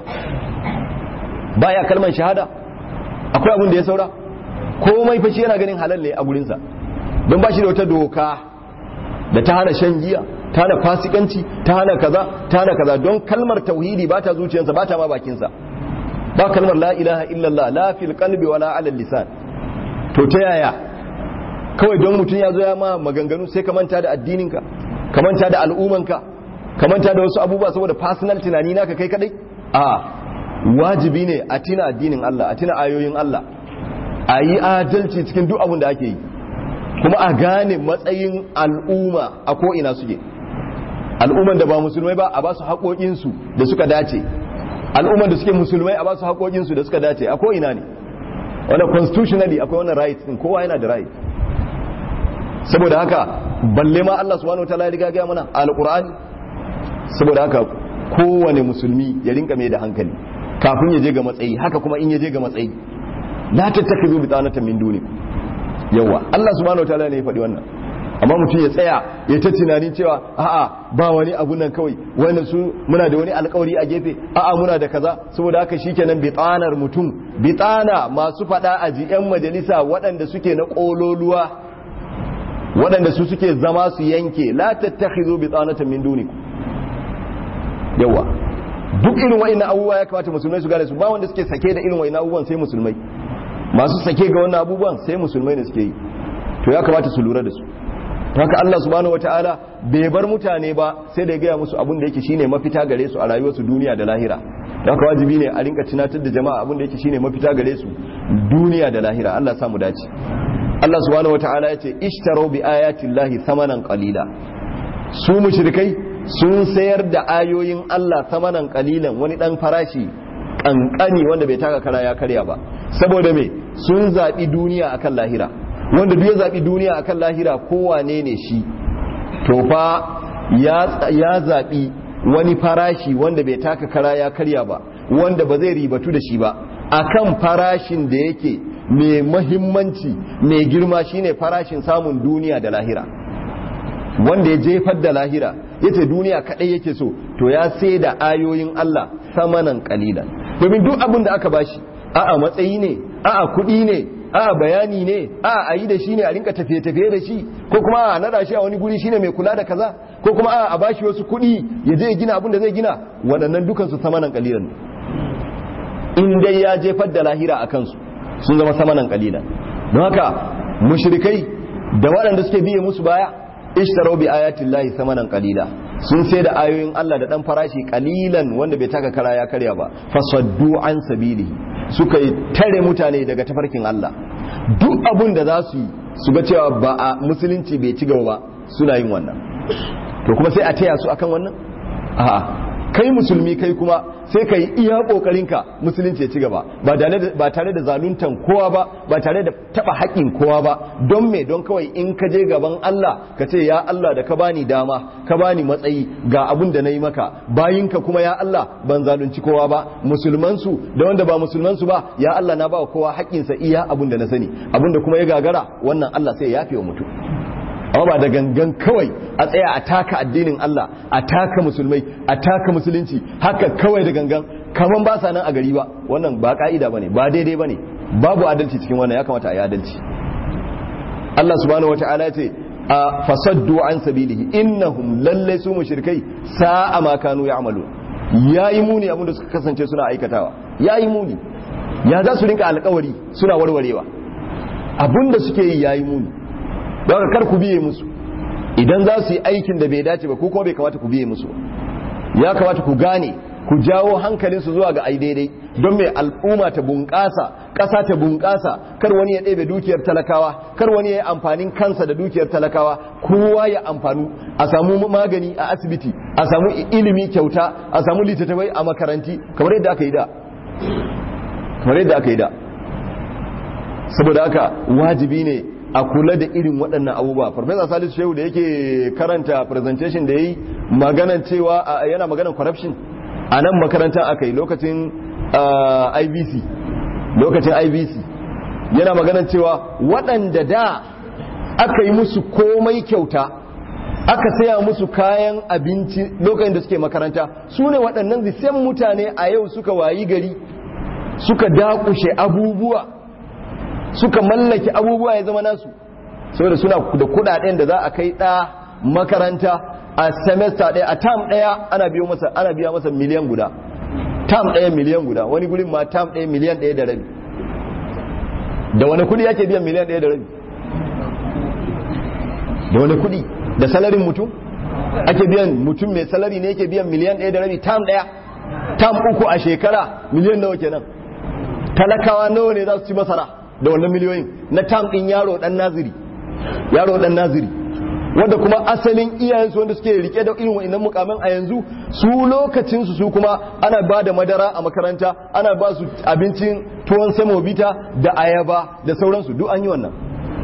baya kalman shahada akwai abun da ya saura komai fashi yana ganin halal ne a gurinsa don ba shi da wata doka da ta hana shan giya ta hana fasikanci ta hana kaza ta hana kaza don kalmar tauhidi ba ta zuciyarsa ba ta ma bakinsa ba kalmar la ilaha illallah la fil qalbi wala ala lisan to ta yaya kawai don mutum ya zo ya ma maganganu sai ka manta da addininka ka manta da al'umanka ka manta da wasu abubuwa saboda personal tunani naka kai kadai a wajibi ne a tina addinin Allah a tina ayoyin Allah a yi adalci cikin duk abin da ake yi kuma a gane matsayin al'umma a ko'ina suke al'umman da ba musulmai ba a ba su haƙoƙinsu da suka dace al'umman da suke musulmai a ba su haƙoƙinsu da suka dace a ko'ina ne wanda constitutionally akwai wannan right din kowa yana da right saboda haka balle ma Allah subhanahu wataala ya riga ga mana alqur'ani saboda haka kowane musulmi ya rinka mai da hankali kafin ya je ga matsayi haka kuma in ya je ga matsayi la tattakizu bitanatan min duni yawa Allah subhanahu wataala ne ya faɗi wannan amma mutum ya tsaya ya ta tunanin cewa a'a ba wani abu nan kawai wanda su muna da wani alkawari a gefe a'a muna da kaza saboda haka shikenan bitanar mutum bitana masu faɗa a ji yan majalisa waɗanda suke na ƙololuwa waɗanda su suke zama su yanke la tattakhizu bitanatan min dunikum yawa duk irin wa'annan abubuwa ya kamata musulmai su gane su ba wanda suke sake da irin wa'annan abubuwan sai musulmai masu sake ga wannan abubuwan sai musulmai ne suke yi to ya kamata su lura da su haka Allah subhanahu wataala bai bar mutane ba sai da ya gaya musu abin da yake shine mafita gare su a rayuwarsu duniya da lahira haka wajibi ne a rinka tunatar da jama'a abin da yake shine mafita gare su duniya da lahira Allah samu dace Allah subhanahu wataala ya ce ishtaru bi ayati llahi thamanan qalila su mushrikai sun sayar da ayoyin Allah samanan kalilan wani dan farashi kankani wanda bai taka kara ya karya ba saboda me sun zaɓi duniya akan lahira wanda duk ya zaɓi duniya akan lahira kowane ne shi to fa ya zaɓi wani farashi wanda bai taka kara ya karya ba wanda ba zai ribatu da shi ba akan farashin da yake mai mahimmanci mai girma shine farashin samun duniya da lahira wanda ya jefar da lahira yace duniya kadai yake so to ya sai da ayoyin Allah samanan kalilan domin duk abin da aka bashi a'a matsayi ne a'a kuɗi ne a'a bayani ne a'a a yi da shi ne a rinka tafiye-tafiye da shi ko kuma a nada shi a wani guri shine mai kula da kaza ko kuma a'a a bashi wasu kuɗi ya je ya gina abin da zai gina waɗannan dukansu samanan kalilan in dai ya jefar da lahira a kansu sun zama samanan kalilan don haka mushrikai da waɗanda suke biye musu baya ishtarau bi ayatin lahi samanan kalila sun sai da ayoyin Allah da dan farashi kalilan wanda bai taka kara ya karya ba fasaddu an sabili suka yi tare mutane daga tafarkin Allah duk abun da za su yi su ga cewa ba a musulunci bai ci gaba ba suna yin wannan to kuma sai a taya su akan wannan a'a kai musulmi kai kuma sai ka yi iya kokarinka musulunci ya ci gaba ba tare da zaluntan kowa ba ba tare da taba haƙƙin kowa ba don me don kawai in ka je gaban Allah ka ce ya Allah da ka bani dama ka bani matsayi ga abun da na yi maka bayinka kuma ya Allah ban zalunci kowa ba musulman su da wanda ba musulman su ba ya Allah na ba kowa haƙƙinsa iya abun da na sani abun da kuma ya gagara wannan Allah sai ya yafe wa mutum amma ba da gangan kawai a tsaya a taka addinin Allah a taka musulmai a taka musulunci haka kawai da gangan kaman ba sa nan a gari ba wannan ba ka'ida bane ba daidai bane babu adalci cikin wannan ya kamata a yi adalci Allah subhanahu wata'ala ce a fasaddu an sabilihi innahum lalle su mushrikai sa'a ma kanu ya'malu yayi muni abin da suka kasance suna aikatawa yayi muni ya za su rinka alƙawari suna warwarewa abin da suke yi yayi muni don kar ku biye musu idan za su yi aikin da bai dace ba ko kuma bai kamata ku biye musu ya kamata ku gane ku jawo hankalinsu zuwa ga ai daidai don mai al'umma ta bunƙasa ƙasa ta bunƙasa kar wani ya ɗebe dukiyar talakawa kar wani ya yi amfanin kansa da dukiyar talakawa kowa ya amfanu a samu magani a asibiti a samu ilimi kyauta a samu littattafai a makaranti kamar yadda aka yi da kamar yadda aka yi da saboda haka wajibi ne a kula da irin waɗannan abubuwa farfesa salisu shehu da yake karanta presentation da ya yi maganan cewa yana maganan corruption a nan makarantar aka yi lokacin ibc lokacin ibc yana maganan cewa waɗanda da aka yi musu komai kyauta aka saya musu kayan abinci lokacin da suke makaranta su ne waɗannan zisen mutane a yau suka wayi gari suka dakushe abubuwa suka mallaki abubuwa ya zama nasu saboda suna da kudaden da za a kai ɗa makaranta a semester ɗaya a tam ɗaya ana biyo masa ana biya masa miliyan guda tam ɗaya miliyan guda wani gurin ma tam ɗaya miliyan ɗaya da rabi da wani kudi yake biyan miliyan ɗaya da rabi da wani kudi da salarin mutum ake biyan mutum mai salari ne yake biyan miliyan ɗaya da rabi tam ɗaya tam uku a shekara miliyan nawa kenan talakawa nawa ne za su ci masara da wannan miliyoyin na tam ɗin yaro ɗan naziri yaro ɗan naziri wanda kuma asalin iyayensu wanda suke rike da irin wa'annan mukamin a yanzu su lokacinsu su kuma ana ba da madara a makaranta ana ba su abincin tuwon samobita da ayaba da sauransu duk an yi wannan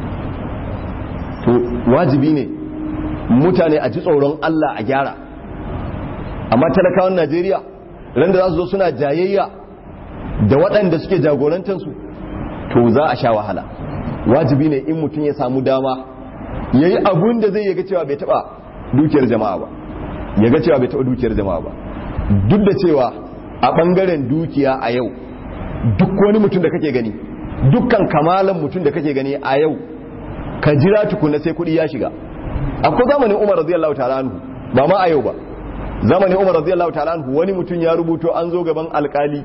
to wajibi ne mutane a ji tsoron Allah a gyara amma talakawan Najeriya ran da za su zo suna jayayya da waɗanda suke jagorantansu to za a sha wahala wajibi ne in mutum ya samu dama ya yi abun da zai yaga cewa bai taɓa dukiyar jama'a ba yaga cewa bai taɓa dukiyar jama'a ba duk da cewa a ɓangaren dukiya a yau duk wani mutum da kake gani dukkan kamalan mutum da kake gani a yau ka jira tukuna sai kuɗi ya shiga akwai zamanin umar radiyallahu ta'ala anhu ba ma a yau ba zamanin umar radiyallahu ta'ala anhu wani mutum ya rubuto an zo gaban alkali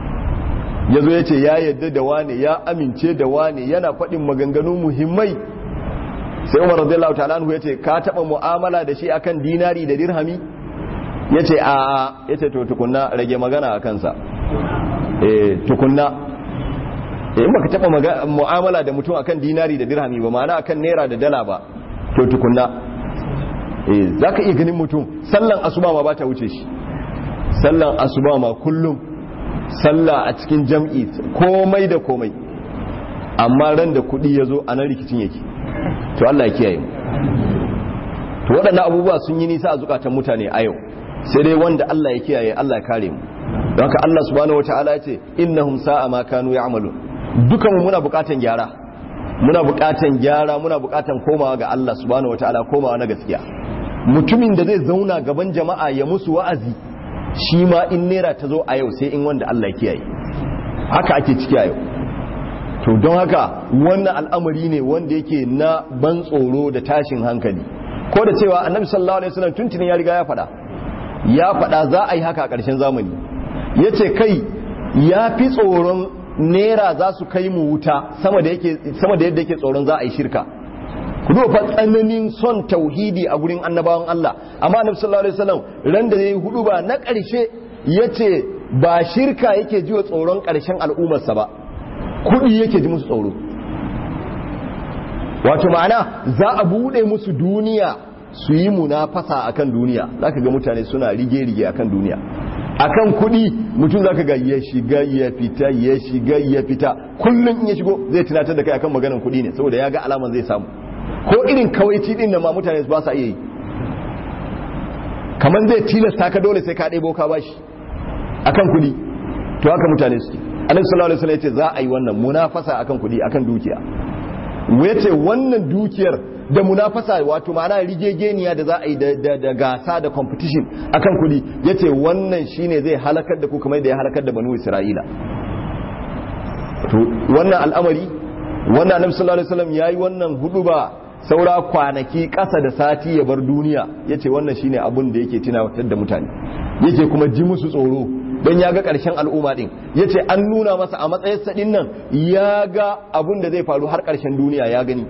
ya zo ya ce ya yadda da wane ya amince da wane yana faɗin maganganu muhimmai sai umar radiyallahu ta'ala anhu ya ce ka taɓa mu'amala da shi akan dinari da dirhami ya ce a ya ce to tukunna rage magana a kansa eh tukunna eh in baka taɓa mu'amala da mutum akan dinari da dirhami ba ma'ana akan naira da dala ba to tukunna eh zaka iya ganin mutum sallan asuba ma ba ta wuce shi sallan asuba ma kullum sallah a cikin jam'i komai da komai amma ran da kudi ya zo a nan rikicin yake to Allah ya kiyaye mu to waɗannan abubuwa sun yi nisa a zukatan mutane a yau sai dai wanda Allah ya kiyaye Allah ya kare mu don haka Allah subhanahu wataala ya ce innahum sa'a ma kanu ya'malun dukan mu muna buƙatan gyara muna buƙatan gyara muna buƙatan komawa ga Allah subhanahu wataala komawa na gaskiya mutumin da zai zauna gaban jama'a ya musu wa'azi shi ma in nera ta zo a yau sai in wanda Allah ya kiyaye haka ake ciki a yau to don haka wannan al'amari ne wanda yake na ban tsoro da tashin hankali ko da cewa annabi sallallahu alaihi wasallam tuntunin ya riga ya faɗa ya faɗa za a yi haka a ƙarshen zamani yace kai ya fi tsoron nera za su kai mu wuta sama da yake sama da yadda yake tsoron za a yi shirka ku duba fa tsananin son tauhidi a gurin annabawan Allah amma annabi sallallahu alaihi wasallam ran da yayi hudu ba na ƙarshe yace ba shirka yake ji wa tsoron ƙarshen al'ummarsa ba kudi yake ji musu tsoro wato ma'ana za a bude musu duniya su yi munafasa akan duniya zaka ga mutane suna rige-rige akan duniya akan kudi mutum zaka ga ya shiga ya fita ya shiga ya fita kullum in ya shigo zai tunatar da kai akan maganar kudi ne saboda ya ga alaman zai samu ko irin kawaici din nan ma mutane ba sa iya yi kamar zai tilasta ka dole sai ka ɗebo ka bashi akan kudi to haka mutane suke annabi sallallahu alaihi wasallam yace za a yi wannan munafasa akan kudi akan dukiya yace wannan dukiyar da munafasa wato ma'ana rigegeniya da za a yi da gasa da competition akan kudi yace wannan shine zai halakar da ku kamar da ya halakar da banu isra'ila to wannan al'amari wannan annabi sallallahu alaihi wasallam yayi wannan hudu ba saura kwanaki ƙasa da sati ya bar duniya yace wannan shine abun da yake tunawatar da mutane yake kuma ji musu tsoro don ya ga ƙarshen al'umma din yace an nuna masa a matsayin sa nan ya ga abun da zai faru har ƙarshen duniya ya gani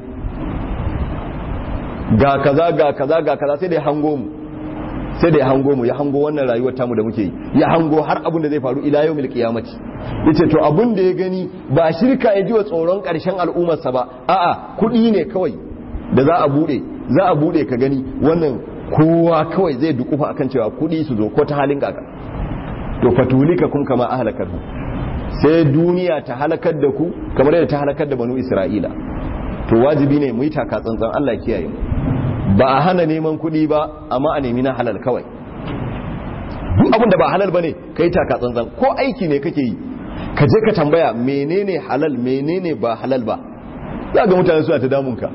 ga kaza ga kaza ga kaza sai da ya hango mu sai da ya hango mu ya hango wannan rayuwar tamu da muke yi ya hango har abun da zai faru ila yawmil qiyamati yace to abun da ya gani ba shirka ya ji wa tsoron ƙarshen al'ummarsa ba a'a kuɗi ne kawai da za a bude za a bude ka gani wannan kowa kawai zai dukufa akan cewa kuɗi su zo ko ta halin kaka to fatulika kun kama ahlakar sai duniya ta halakar da ku kamar yadda ta halakar da banu isra'ila to wajibi ne mu yi taka tsantsan Allah kiyaye mu ba a hana neman kuɗi ba amma a nemi na halal kawai duk abin da ba halal bane kai taka tsantsan ko aiki ne kake yi ka je ka tambaya menene halal menene ba halal ba za ga mutane suna ta damunka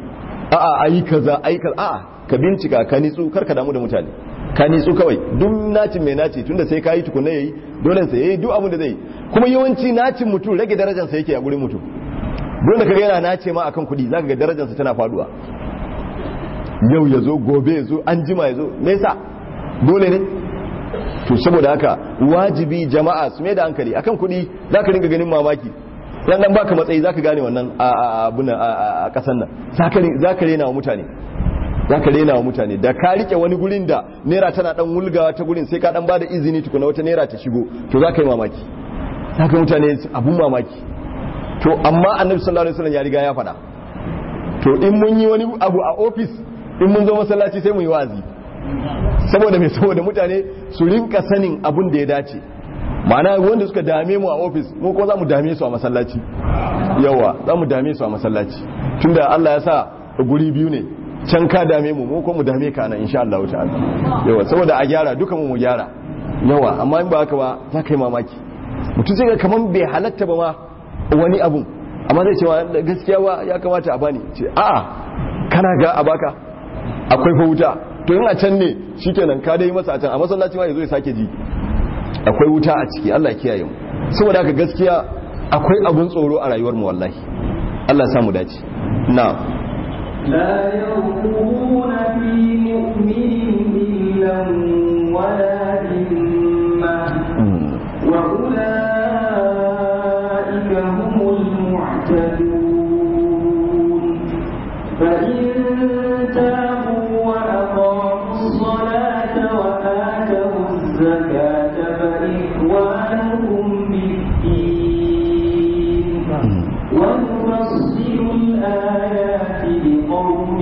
a'a ayi kaza ayi kaza a'a ka bincika ka nitsu kar ka damu da mutane ka nitsu kawai duk nacin mai naci tunda sai ka yi tukunna yayi dole sai yayi duk abin da zai kuma yawanci nacin mutum rage darajar sa yake a gurin mutum dole kaga yana nace ma akan kuɗi zaka ga darajar sa tana faduwa yau ya zo gobe ya zo an jima ya zo me yasa dole ne to saboda haka wajibi jama'a su mai da hankali akan kuɗi zaka ringa ganin mamaki dan dan baka matsayi zaka gane wannan a abuna a kasan nan zaka zaka rena wa mutane zaka rena wa mutane da ka rike wani gurin da naira tana dan wulgawa ta gurin sai ka dan bada izini tukuna wata naira ta shigo to zaka yi mamaki zaka mutane abun mamaki to amma annabi sallallahu alaihi wasallam ya riga ya faɗa to in mun yi wani abu a office in mun zo masallaci sai mu yi wazi saboda mai saboda mutane su rinka sanin abun da ya dace ma'ana wanda suka dame mu a ofis mu kuma za mu dame su a masallaci yawa za mu dame su a masallaci tunda Allah ya sa guri biyu ne can ka dame mu mu kuma mu dame ka nan insha Allah ta'ala yawa saboda a gyara duka mu mu gyara yawa amma in ba haka ba za ka yi mamaki mutum sai ga kaman bai halatta ba ma wani abun amma zai ce gaskiya ba ya kamata a bani ce a'a kana ga a baka akwai fa wuta to in a can ne shikenan ka dai masa a can a masallaci ma yazo ya sake ji akwai wuta a ciki Allah ya kiyaye mu saboda haka gaskiya akwai abun tsoro a rayuwar mu wallahi Allah ya samu dace na لا يرقبون في مؤمن إلا ولا ذمة وأولئك هم المعتدون فإن تابوا وأقاموا الصلاة وآتوا الزكاة فإخوانهم بالدين ونفصل الآيات لقوم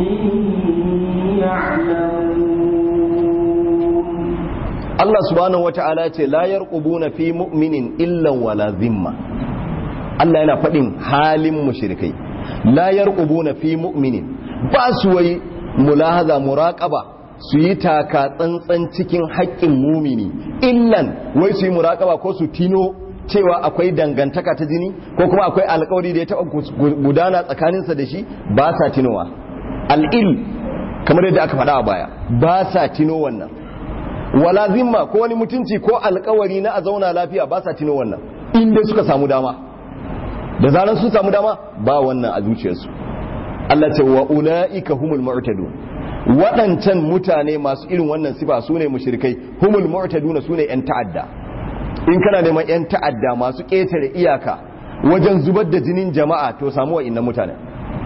يعلمون Allah subhanahu wata'ala ce la yarqubuna fi mu'minin illan wala zimma Allah yana faɗin halin mushrikai la yarqubuna fi mu'minin ba su wai mulahaza muraqaba su yi taka tsantsan cikin haƙƙin mumini illan wai su yi muraqaba ko su tino cewa akwai dangantaka ta jini ko kuma akwai alƙawari da ya taɓa gudana tsakaninsa da shi ba sa tinowa al'il kamar yadda aka faɗa a baya ba sa tino wannan wala zimma ko wani mutunci ko alkawari na a zauna lafiya ba sa tino wannan inda suka samu dama da zaran sun samu dama ba wannan a zuciyarsu Allah ce wa ulaika humul mu'tadun waɗancan mutane masu irin wannan sifa su ne mushrikai humul mu'taduna su ne 'yan ta'adda in kana neman 'yan ta'adda masu ƙetare iyaka wajen zubar da jinin jama'a to samu wa'innan mutane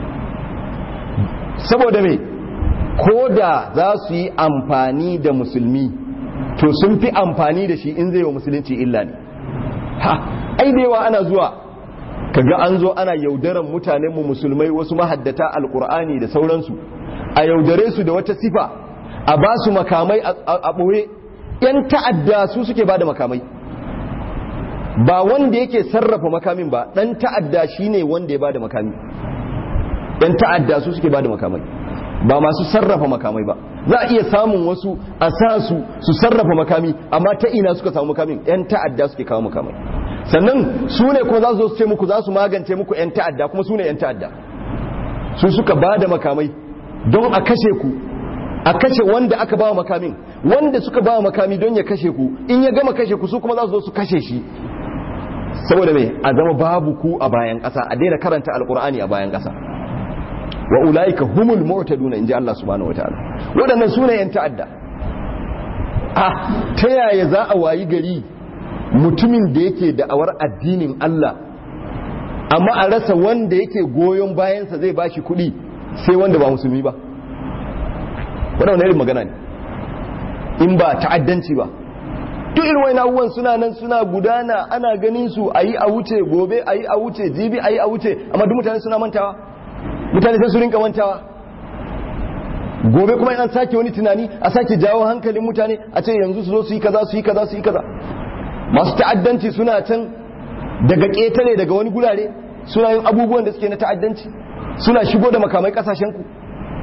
saboda me ko da za su yi amfani da musulmi to sun fi amfani da shi in zai wa musulunci illa ne ha ai da yawa ana zuwa kaga an zo ana yaudaran mutanen mu musulmai wasu mahaddata alkur'ani da sauransu a yaudare su da wata sifa a ba su makamai a ɓoye yan ta'adda su suke ba da makamai ba wanda yake sarrafa makamin ba dan ta'adda shine wanda ya ba da makami yan ta'adda su suke ba da makamai ba masu sarrafa makamai ba za a iya samun wasu a sa su su sarrafa makami amma ta ina suka samu makamin yan ta'adda suke kawo makamai sannan su ne kuma za su zo su ce muku za su magance muku yan ta'adda kuma su ne yan ta'adda su suka ba da makamai don a kashe ku a kashe wanda aka ba makamin wanda suka ba makami don ya kashe ku in ya gama kashe ku su kuma za su zo su kashe shi saboda mai a zama babu ku a bayan ƙasa a daina karanta alkur'ani a bayan ƙasa wa ulaika humul mu'taduna inji Allah subhanahu wataala wadannan sune yan ta'adda ah ta yaya za a wayi gari mutumin da yake da'awar addinin Allah amma a rasa wanda yake goyon bayansa zai bashi kuɗi sai wanda ba musulmi ba wannan irin magana ne in ba ta'addanci ba duk irin wani abubuwan suna nan suna gudana ana ganin su ayi a wuce gobe ayi a wuce jibi ayi a wuce amma duk mutane suna mantawa mutane sai su rinka mantawa gobe kuma an sake wani tunani a sake jawo hankalin mutane a ce yanzu su zo su yi kaza su yi kaza su yi kaza masu ta'addanci suna can daga ƙetare daga wani gurare suna yin abubuwan da suke na ta'addanci suna shigo da makamai kasashen ku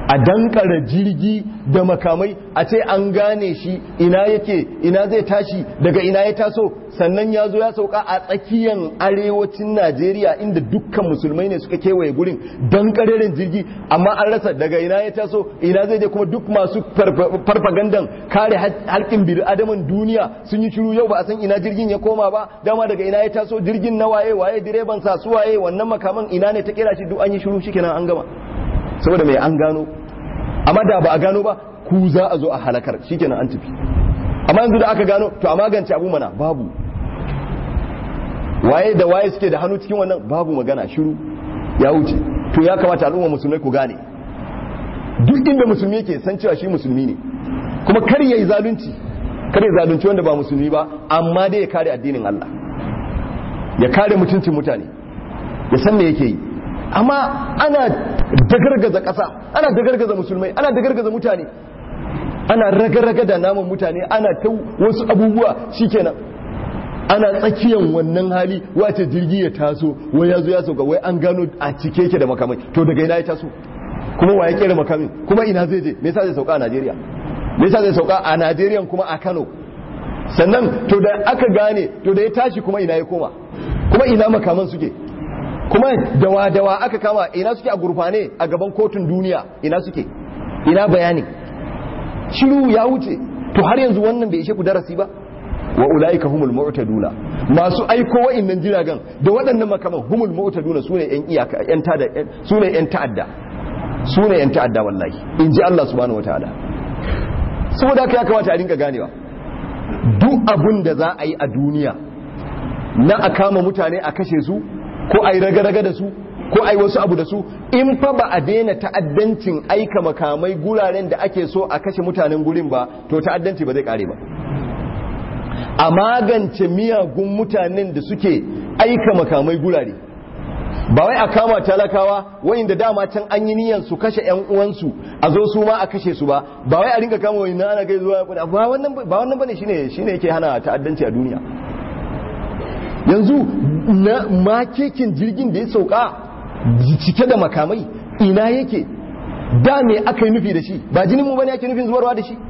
a dankara jirgi da makamai a ce an gane shi ina yake ina zai tashi daga ina ya taso sannan ya zo ya sauka a tsakiyar arewacin najeriya inda dukkan musulmai ne suka kewaye gurin dankareren jirgi amma an rasa daga ina ya taso ina zai je kuma duk masu farfagandan kare halkin bir adaman duniya sun yi shiru yau ba a san ina jirgin ya koma ba dama daga ina ya taso jirgin na waye waye direban sa su waye wannan makaman ina ne ta kera shi duk an yi shiru shikenan an gama saboda mai an gano amma da ba a gano ba ku za a zo a halakar shikenan an tafi amma yanzu da aka gano to a magance abu mana babu waye da waye suke da hannu cikin wannan babu magana shiru ya wuce to ya kamata al'umma musulmai ku gane duk inda musulmi yake san cewa shi musulmi ne kuma kar yayi zalunci kar ya zalunci wanda ba musulmi ba amma dai ya kare addinin Allah ya kare mutuncin mutane ya san me yake yi amma ana dagargaza ƙasa ana dagargaza musulmai ana dagargaza mutane ana raga-raga da naman mutane ana ta wasu abubuwa shikenan ana tsakiyan wannan hali wace jirgi ya taso wai ya zo ya sauka wai an gano a cike yake da makamai to daga ina ya taso kuma wa ya kera makamin kuma ina zai je me yasa zai sauka a Najeriya me yasa zai sauka a Najeriya kuma a Kano sannan to da aka gane to da ya tashi kuma ina ya koma kuma ina makaman suke kuma dawa-dawa aka kama ina suke a gurfane a gaban kotun duniya ina suke ina bayani shiru ya wuce to har yanzu wannan bai ishe ku darasi ba wa ulaika humul mu'taduna masu aiko wa'annan jiragen da waɗannan makaman humul mu'taduna sune yan iyaka yan tada sune yan ta'adda sune yan ta'adda wallahi in ji Allah subhanahu wataala saboda haka ya kamata a dinga ganewa duk abun da za a yi a duniya na a kama mutane a kashe su ko a yi raga-raga da su ko a yi wasu abu da su in fa ba a daina ta'addancin aika makamai guraren da ake so a kashe mutanen gurin ba to ta'addanci ba zai kare ba a magance miyagun mutanen da suke aika makamai gurare ba wai a kama talakawa wayanda dama can an yi niyan su kashe yan uwansu a zo su ma a kashe su ba ba wai a rinka kama wani ana gai zuwa ba wannan ba wannan bane shine shine yake hana ta'addanci a duniya yanzu na makekin jirgin da ya sauka cike da makamai ina yake da me aka yi nufi da shi ba jinin mu bane ake nufin zubarwa da shi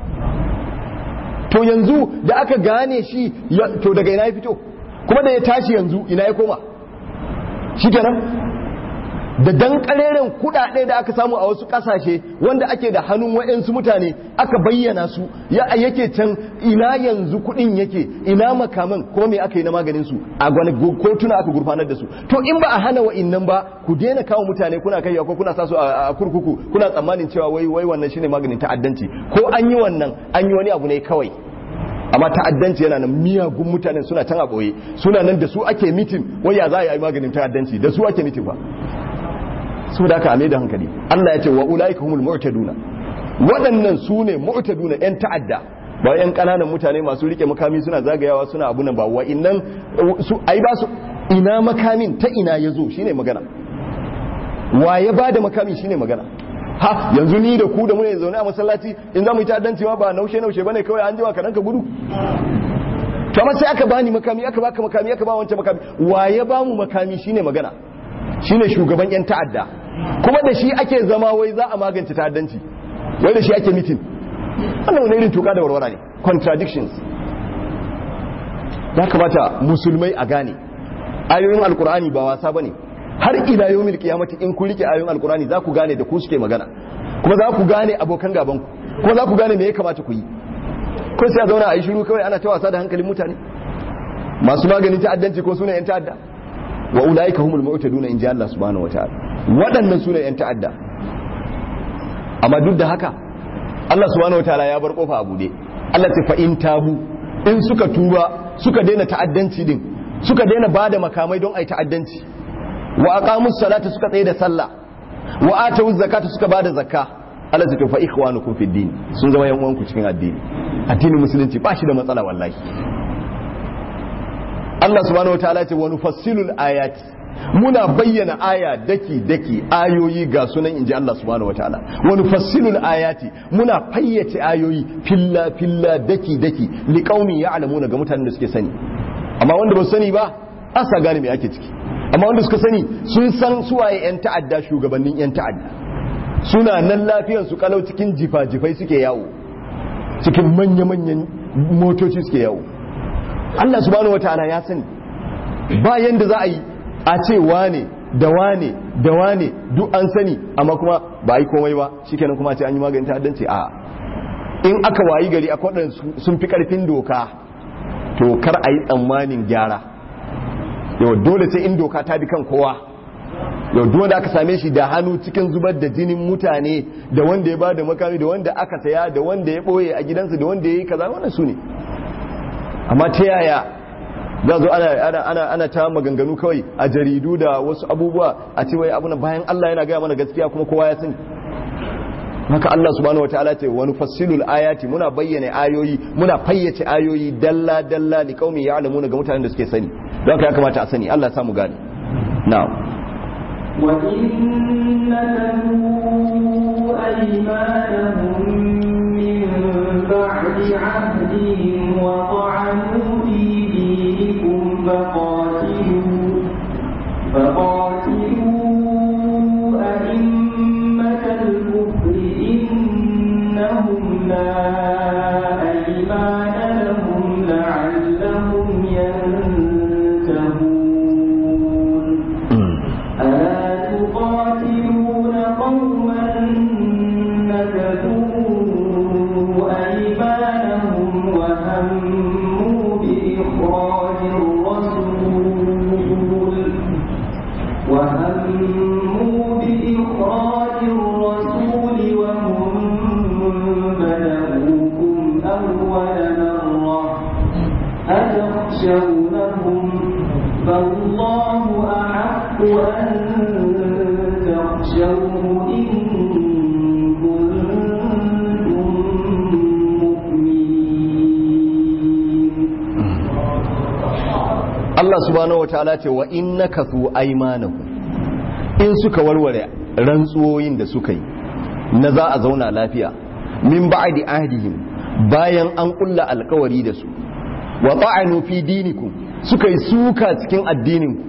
to yanzu da aka gane shi to daga ina ya fito kuma da ya tashi yanzu ina ya koma shi kenan da dan kareren kudade da aka samu a wasu kasashe wanda ake da hannun wa'yansu mutane aka bayyana su ya yake can ina yanzu kudin yake ina makaman ko me aka yi na maganin su a gwani kotuna aka gurfanar da su to in ba a hana wa'innan ba ku daina kawo mutane kuna kai ko kuna sa su a kurkuku kuna tsammanin cewa wai wai wannan shine maganin ta'addanci ko an yi wannan an yi wani abu ne kawai amma ta'addanci yana nan miyagun mutanen suna can a boye suna nan da su ake mitin wai ya za a yi maganin ta'addanci da su ake mitin ba saboda haka a da hankali Allah ya ce wa ulaika humul mu'taduna waɗannan su ne mu'taduna yan ta'adda ba yan ƙananan mutane masu rike makami suna zagayawa suna abunan ba wa innan su ai ba su ina makamin ta ina yazo shine magana wa ya bada makami shine magana ha yanzu ni da ku da mu ne zaune a masallaci in za mu yi ta'addanci ma ba naushe naushe bane kawai an jiwa kanan ka gudu to amma sai aka bani makami aka baka makami aka ba wancan makami wa ya ba mu makami shine magana shine shugaban yan ta'adda kuma da shi ake zama wai za a magance ta'addanci wai da shi ake mitin wannan wani irin tuka da warwara ne contradictions ya kamata musulmai a gane ayoyin alkur'ani ba wasa bane har ila yawmil qiyamati in ku rike ayoyin alkur'ani za ku gane da ku suke magana kuma za ku gane abokan gaban ku kuma za ku gane me ya kamata ku yi ko sai a zauna a yi shiru kawai ana ta wasa da hankalin mutane masu maganin ta'addanci ko sune yan ta'adda wa ulaika humul mu'taduna in ji Allah subhanahu wataala waɗannan sune yan ta'adda amma duk da haka Allah subhanahu wataala ya bar kofa a bude Allah ta fa in tabu in suka tuba suka daina ta'addanci din suka daina bada makamai don ai ta'addanci wa aqamus salata suka tsaye da sallah wa atawuz zakata suka bada zakka Allah ta fa ikhwanukum fid din sun zama yan uwanku cikin addini addinin musulunci ba shi da matsala wallahi Allah subhanahu wa ta'ala ce wa nufassilul ayati muna bayyana aya daki daki ayoyi ga sunan inji Allah subhanahu wa ta'ala wa nufassilul ayati muna fayyace ayoyi filla filla daki daki liqaumi ya'lamuna ga mutanen da suke sani amma wanda ba su sani ba asa gane me ake ciki amma wanda suka sani sun san suwaye yan ta'adda shugabannin yan ta'adda suna nan lafiyar su kalau cikin jifa-jifai suke yawo cikin manya-manyan motoci suke yawo Allah subhanahu wataala ya sani ba yanda za a yi a ce wane da wane da wane duk an sani amma kuma ba a yi komai ba shikenan kuma a ce an yi maganin ta'addanci a in aka wayi gari akwai waɗanda sun fi karfin doka to kar a yi tsammanin gyara yau dole sai in doka ta bi kan kowa yau dole aka same shi da hannu cikin zubar da jinin mutane da wanda ya ba da makami da wanda aka saya da wanda ya ɓoye a gidansa da wanda ya yi kaza wannan su ne amma ta yaya za zo ana, ana, ana ta maganganu kawai a jaridu da wasu abubuwa a ce wai abu bayan Allah yana gaya mana gaskiya kuma kowa ya sani haka Allah subhanahu wataala ce wani fassilul ayati muna bayyana ayoyi muna fayyace ayoyi dalla dalla li qaumi ya'lamuna ga mutanen da suke sani don haka ya kamata a sani Allah ya samu gane na'am وإن نكثوا أيمانهم من بعد عهدهم وطعنوا في دينكم فقاتلوا فقاتلوا أئمة الكفر إنهم لا أيمان لهم لعلهم ينتهون ألا تقاتلون قوما نكثوا أيمانهم وهموا بإخراج الرسول وهموا بإخراج الرسول وهم بدؤوكم أول مرة أتخشونهم فالله أحق أن تخشوه إن كنتم مؤمنين Allah subhanahu wataala ce wa innakathu aymanahum in suka warware rantsuwoyin da suka yi na za a zauna lafiya min ba'di ahdihim bayan an kulla alkawari da su wa ta'anu fi dinikum suka yi suka cikin addininku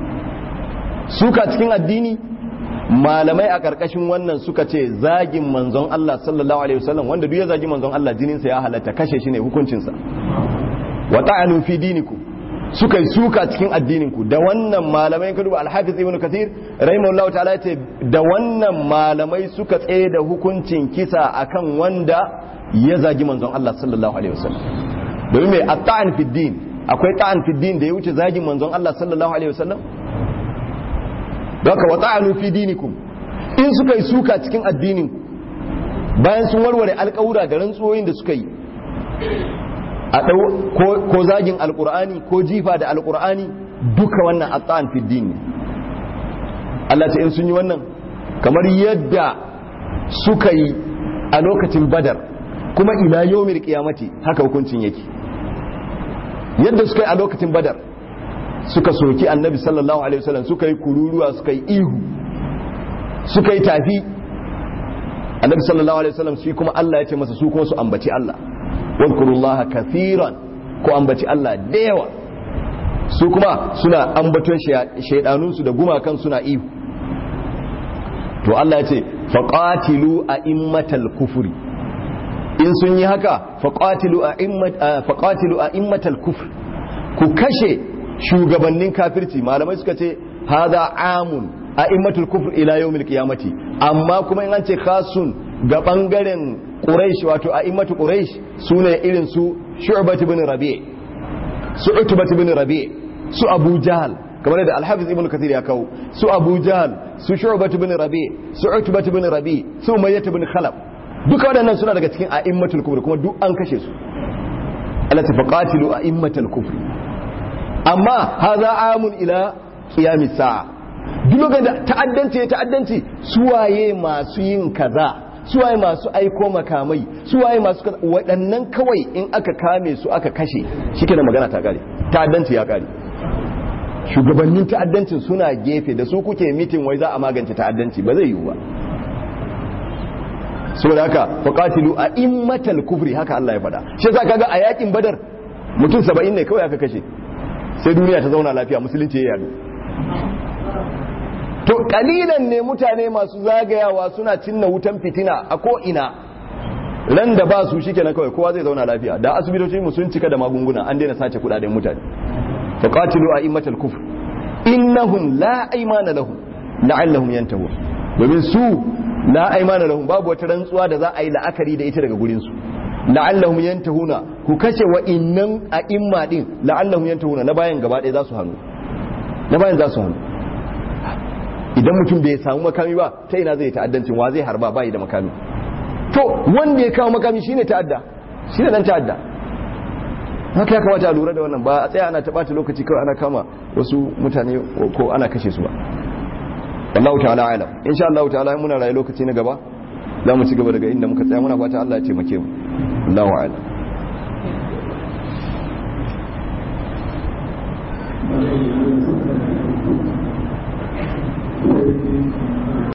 suka cikin addini malamai a karkashin wannan suka ce zagin manzon Allah sallallahu alaihi wasallam wanda duk ya zagi manzon Allah jininsa ya halatta kashe shi ne hukuncinsa wa ta'anu fi dinikum suka yi suka cikin addininku da wannan malamai ka duba alhafiz ibn kathir rahimahullahu ta'ala ya ce da wannan malamai suka tsaye da hukuncin kisa akan wanda ya zagi manzon Allah sallallahu alaihi wasallam domin mai at-ta'an fi din akwai ta'an fi din da ya wuce zagin manzon Allah sallallahu alaihi wasallam haka wa ta'anu fi dinikum in suka yi suka cikin addininku bayan sun warware alƙawura da rantsuwoyin da suka yi a ɗau ko zagin alƙur'ani ko jifa da alƙur'ani duka wannan atsan fiddin ne Allah ta in sun yi wannan kamar yadda suka yi a lokacin badar kuma ila yawmil qiyamati haka hukuncin yake yadda suka yi a lokacin badar suka soki annabi sallallahu alaihi wasallam suka yi kururuwa suka yi ihu suka yi tafi annabi sallallahu alaihi wasallam shi kuma Allah ya ce masa su kuma su ambaci Allah wadkurullaha kathiran ko ambaci Allah da yawa su kuma suna ambaton shaidanunsu da gumakan suna ihu to Allah ya ce faqatilu a'immatal kufri in sun yi haka faqatilu a'immat faqatilu a'immatal kufr ku kashe shugabannin kafirci malamai suka ce hadha amun a'immatul kufr ila yawmil qiyamati amma kuma in an ce khasun ga bangaren Quraysh wato a immatu Quraysh sune irin su Shu'bat ibn Rabi' su Utbat ibn Rabi' su Abu Jahl kamar da Al-Hafiz ibn Kathir ya kawo su Abu Jahl su Shu'bat ibn Rabi' su Utbat ibn Rabi' su Umayyah ibn Khalaf duka waɗannan suna daga cikin a'immatul kufr kuma duk an kashe su Allah ta faqatilu a'immatul kufr amma hadha amun ila qiyamis sa'a duk lokacin da ta'addanci ya ta'addanci suwaye masu yin kaza suwaye masu aiko makamai suwaye masu waɗannan kawai in aka kame su aka kashe shi da magana ta kare ta'addanci ya kare shugabannin ta'addancin suna gefe da su kuke mitin wai za a magance ta'addanci ba zai yiwu ba saboda haka faqatilu a immatal kufri haka Allah ya faɗa shi yasa kaga a yakin badar mutum 70 ne kawai aka kashe sai duniya ta zauna lafiya musulunci ya yadu to kalilan ne mutane masu zagayawa suna cinna wutan fitina a ko ina ran da ba su shikenan kawai kowa zai zauna lafiya da asibitoci mu sun cika da magunguna an daina sace kudaden mutane fa qatilu a'immatal kufr innahum la aymana lahum la'allahum yantahun domin su la aymana lahum babu wata rantsuwa da za a yi la'akari da ita daga gurin su la'allahum yantahuna ku kashe wa innan a'imma din la'allahum yantahuna na bayan gaba ɗaya za su hannu na bayan za su hannu idan mutum bai samu makami ba ta ina zai ta'addancin wa zai harba bai da makami to wanda ya kawo makami shine ta'adda shine dan ta'adda haka ya kamata a lura da wannan ba a tsaya ana taɓata lokaci kawai ana kama wasu mutane ko ana kashe su ba wallahu ta'ala alam insha Allah ta'ala muna rayu lokaci na gaba za mu ci gaba daga inda muka tsaya muna fata Allah ya taimake mu Allahu a'lam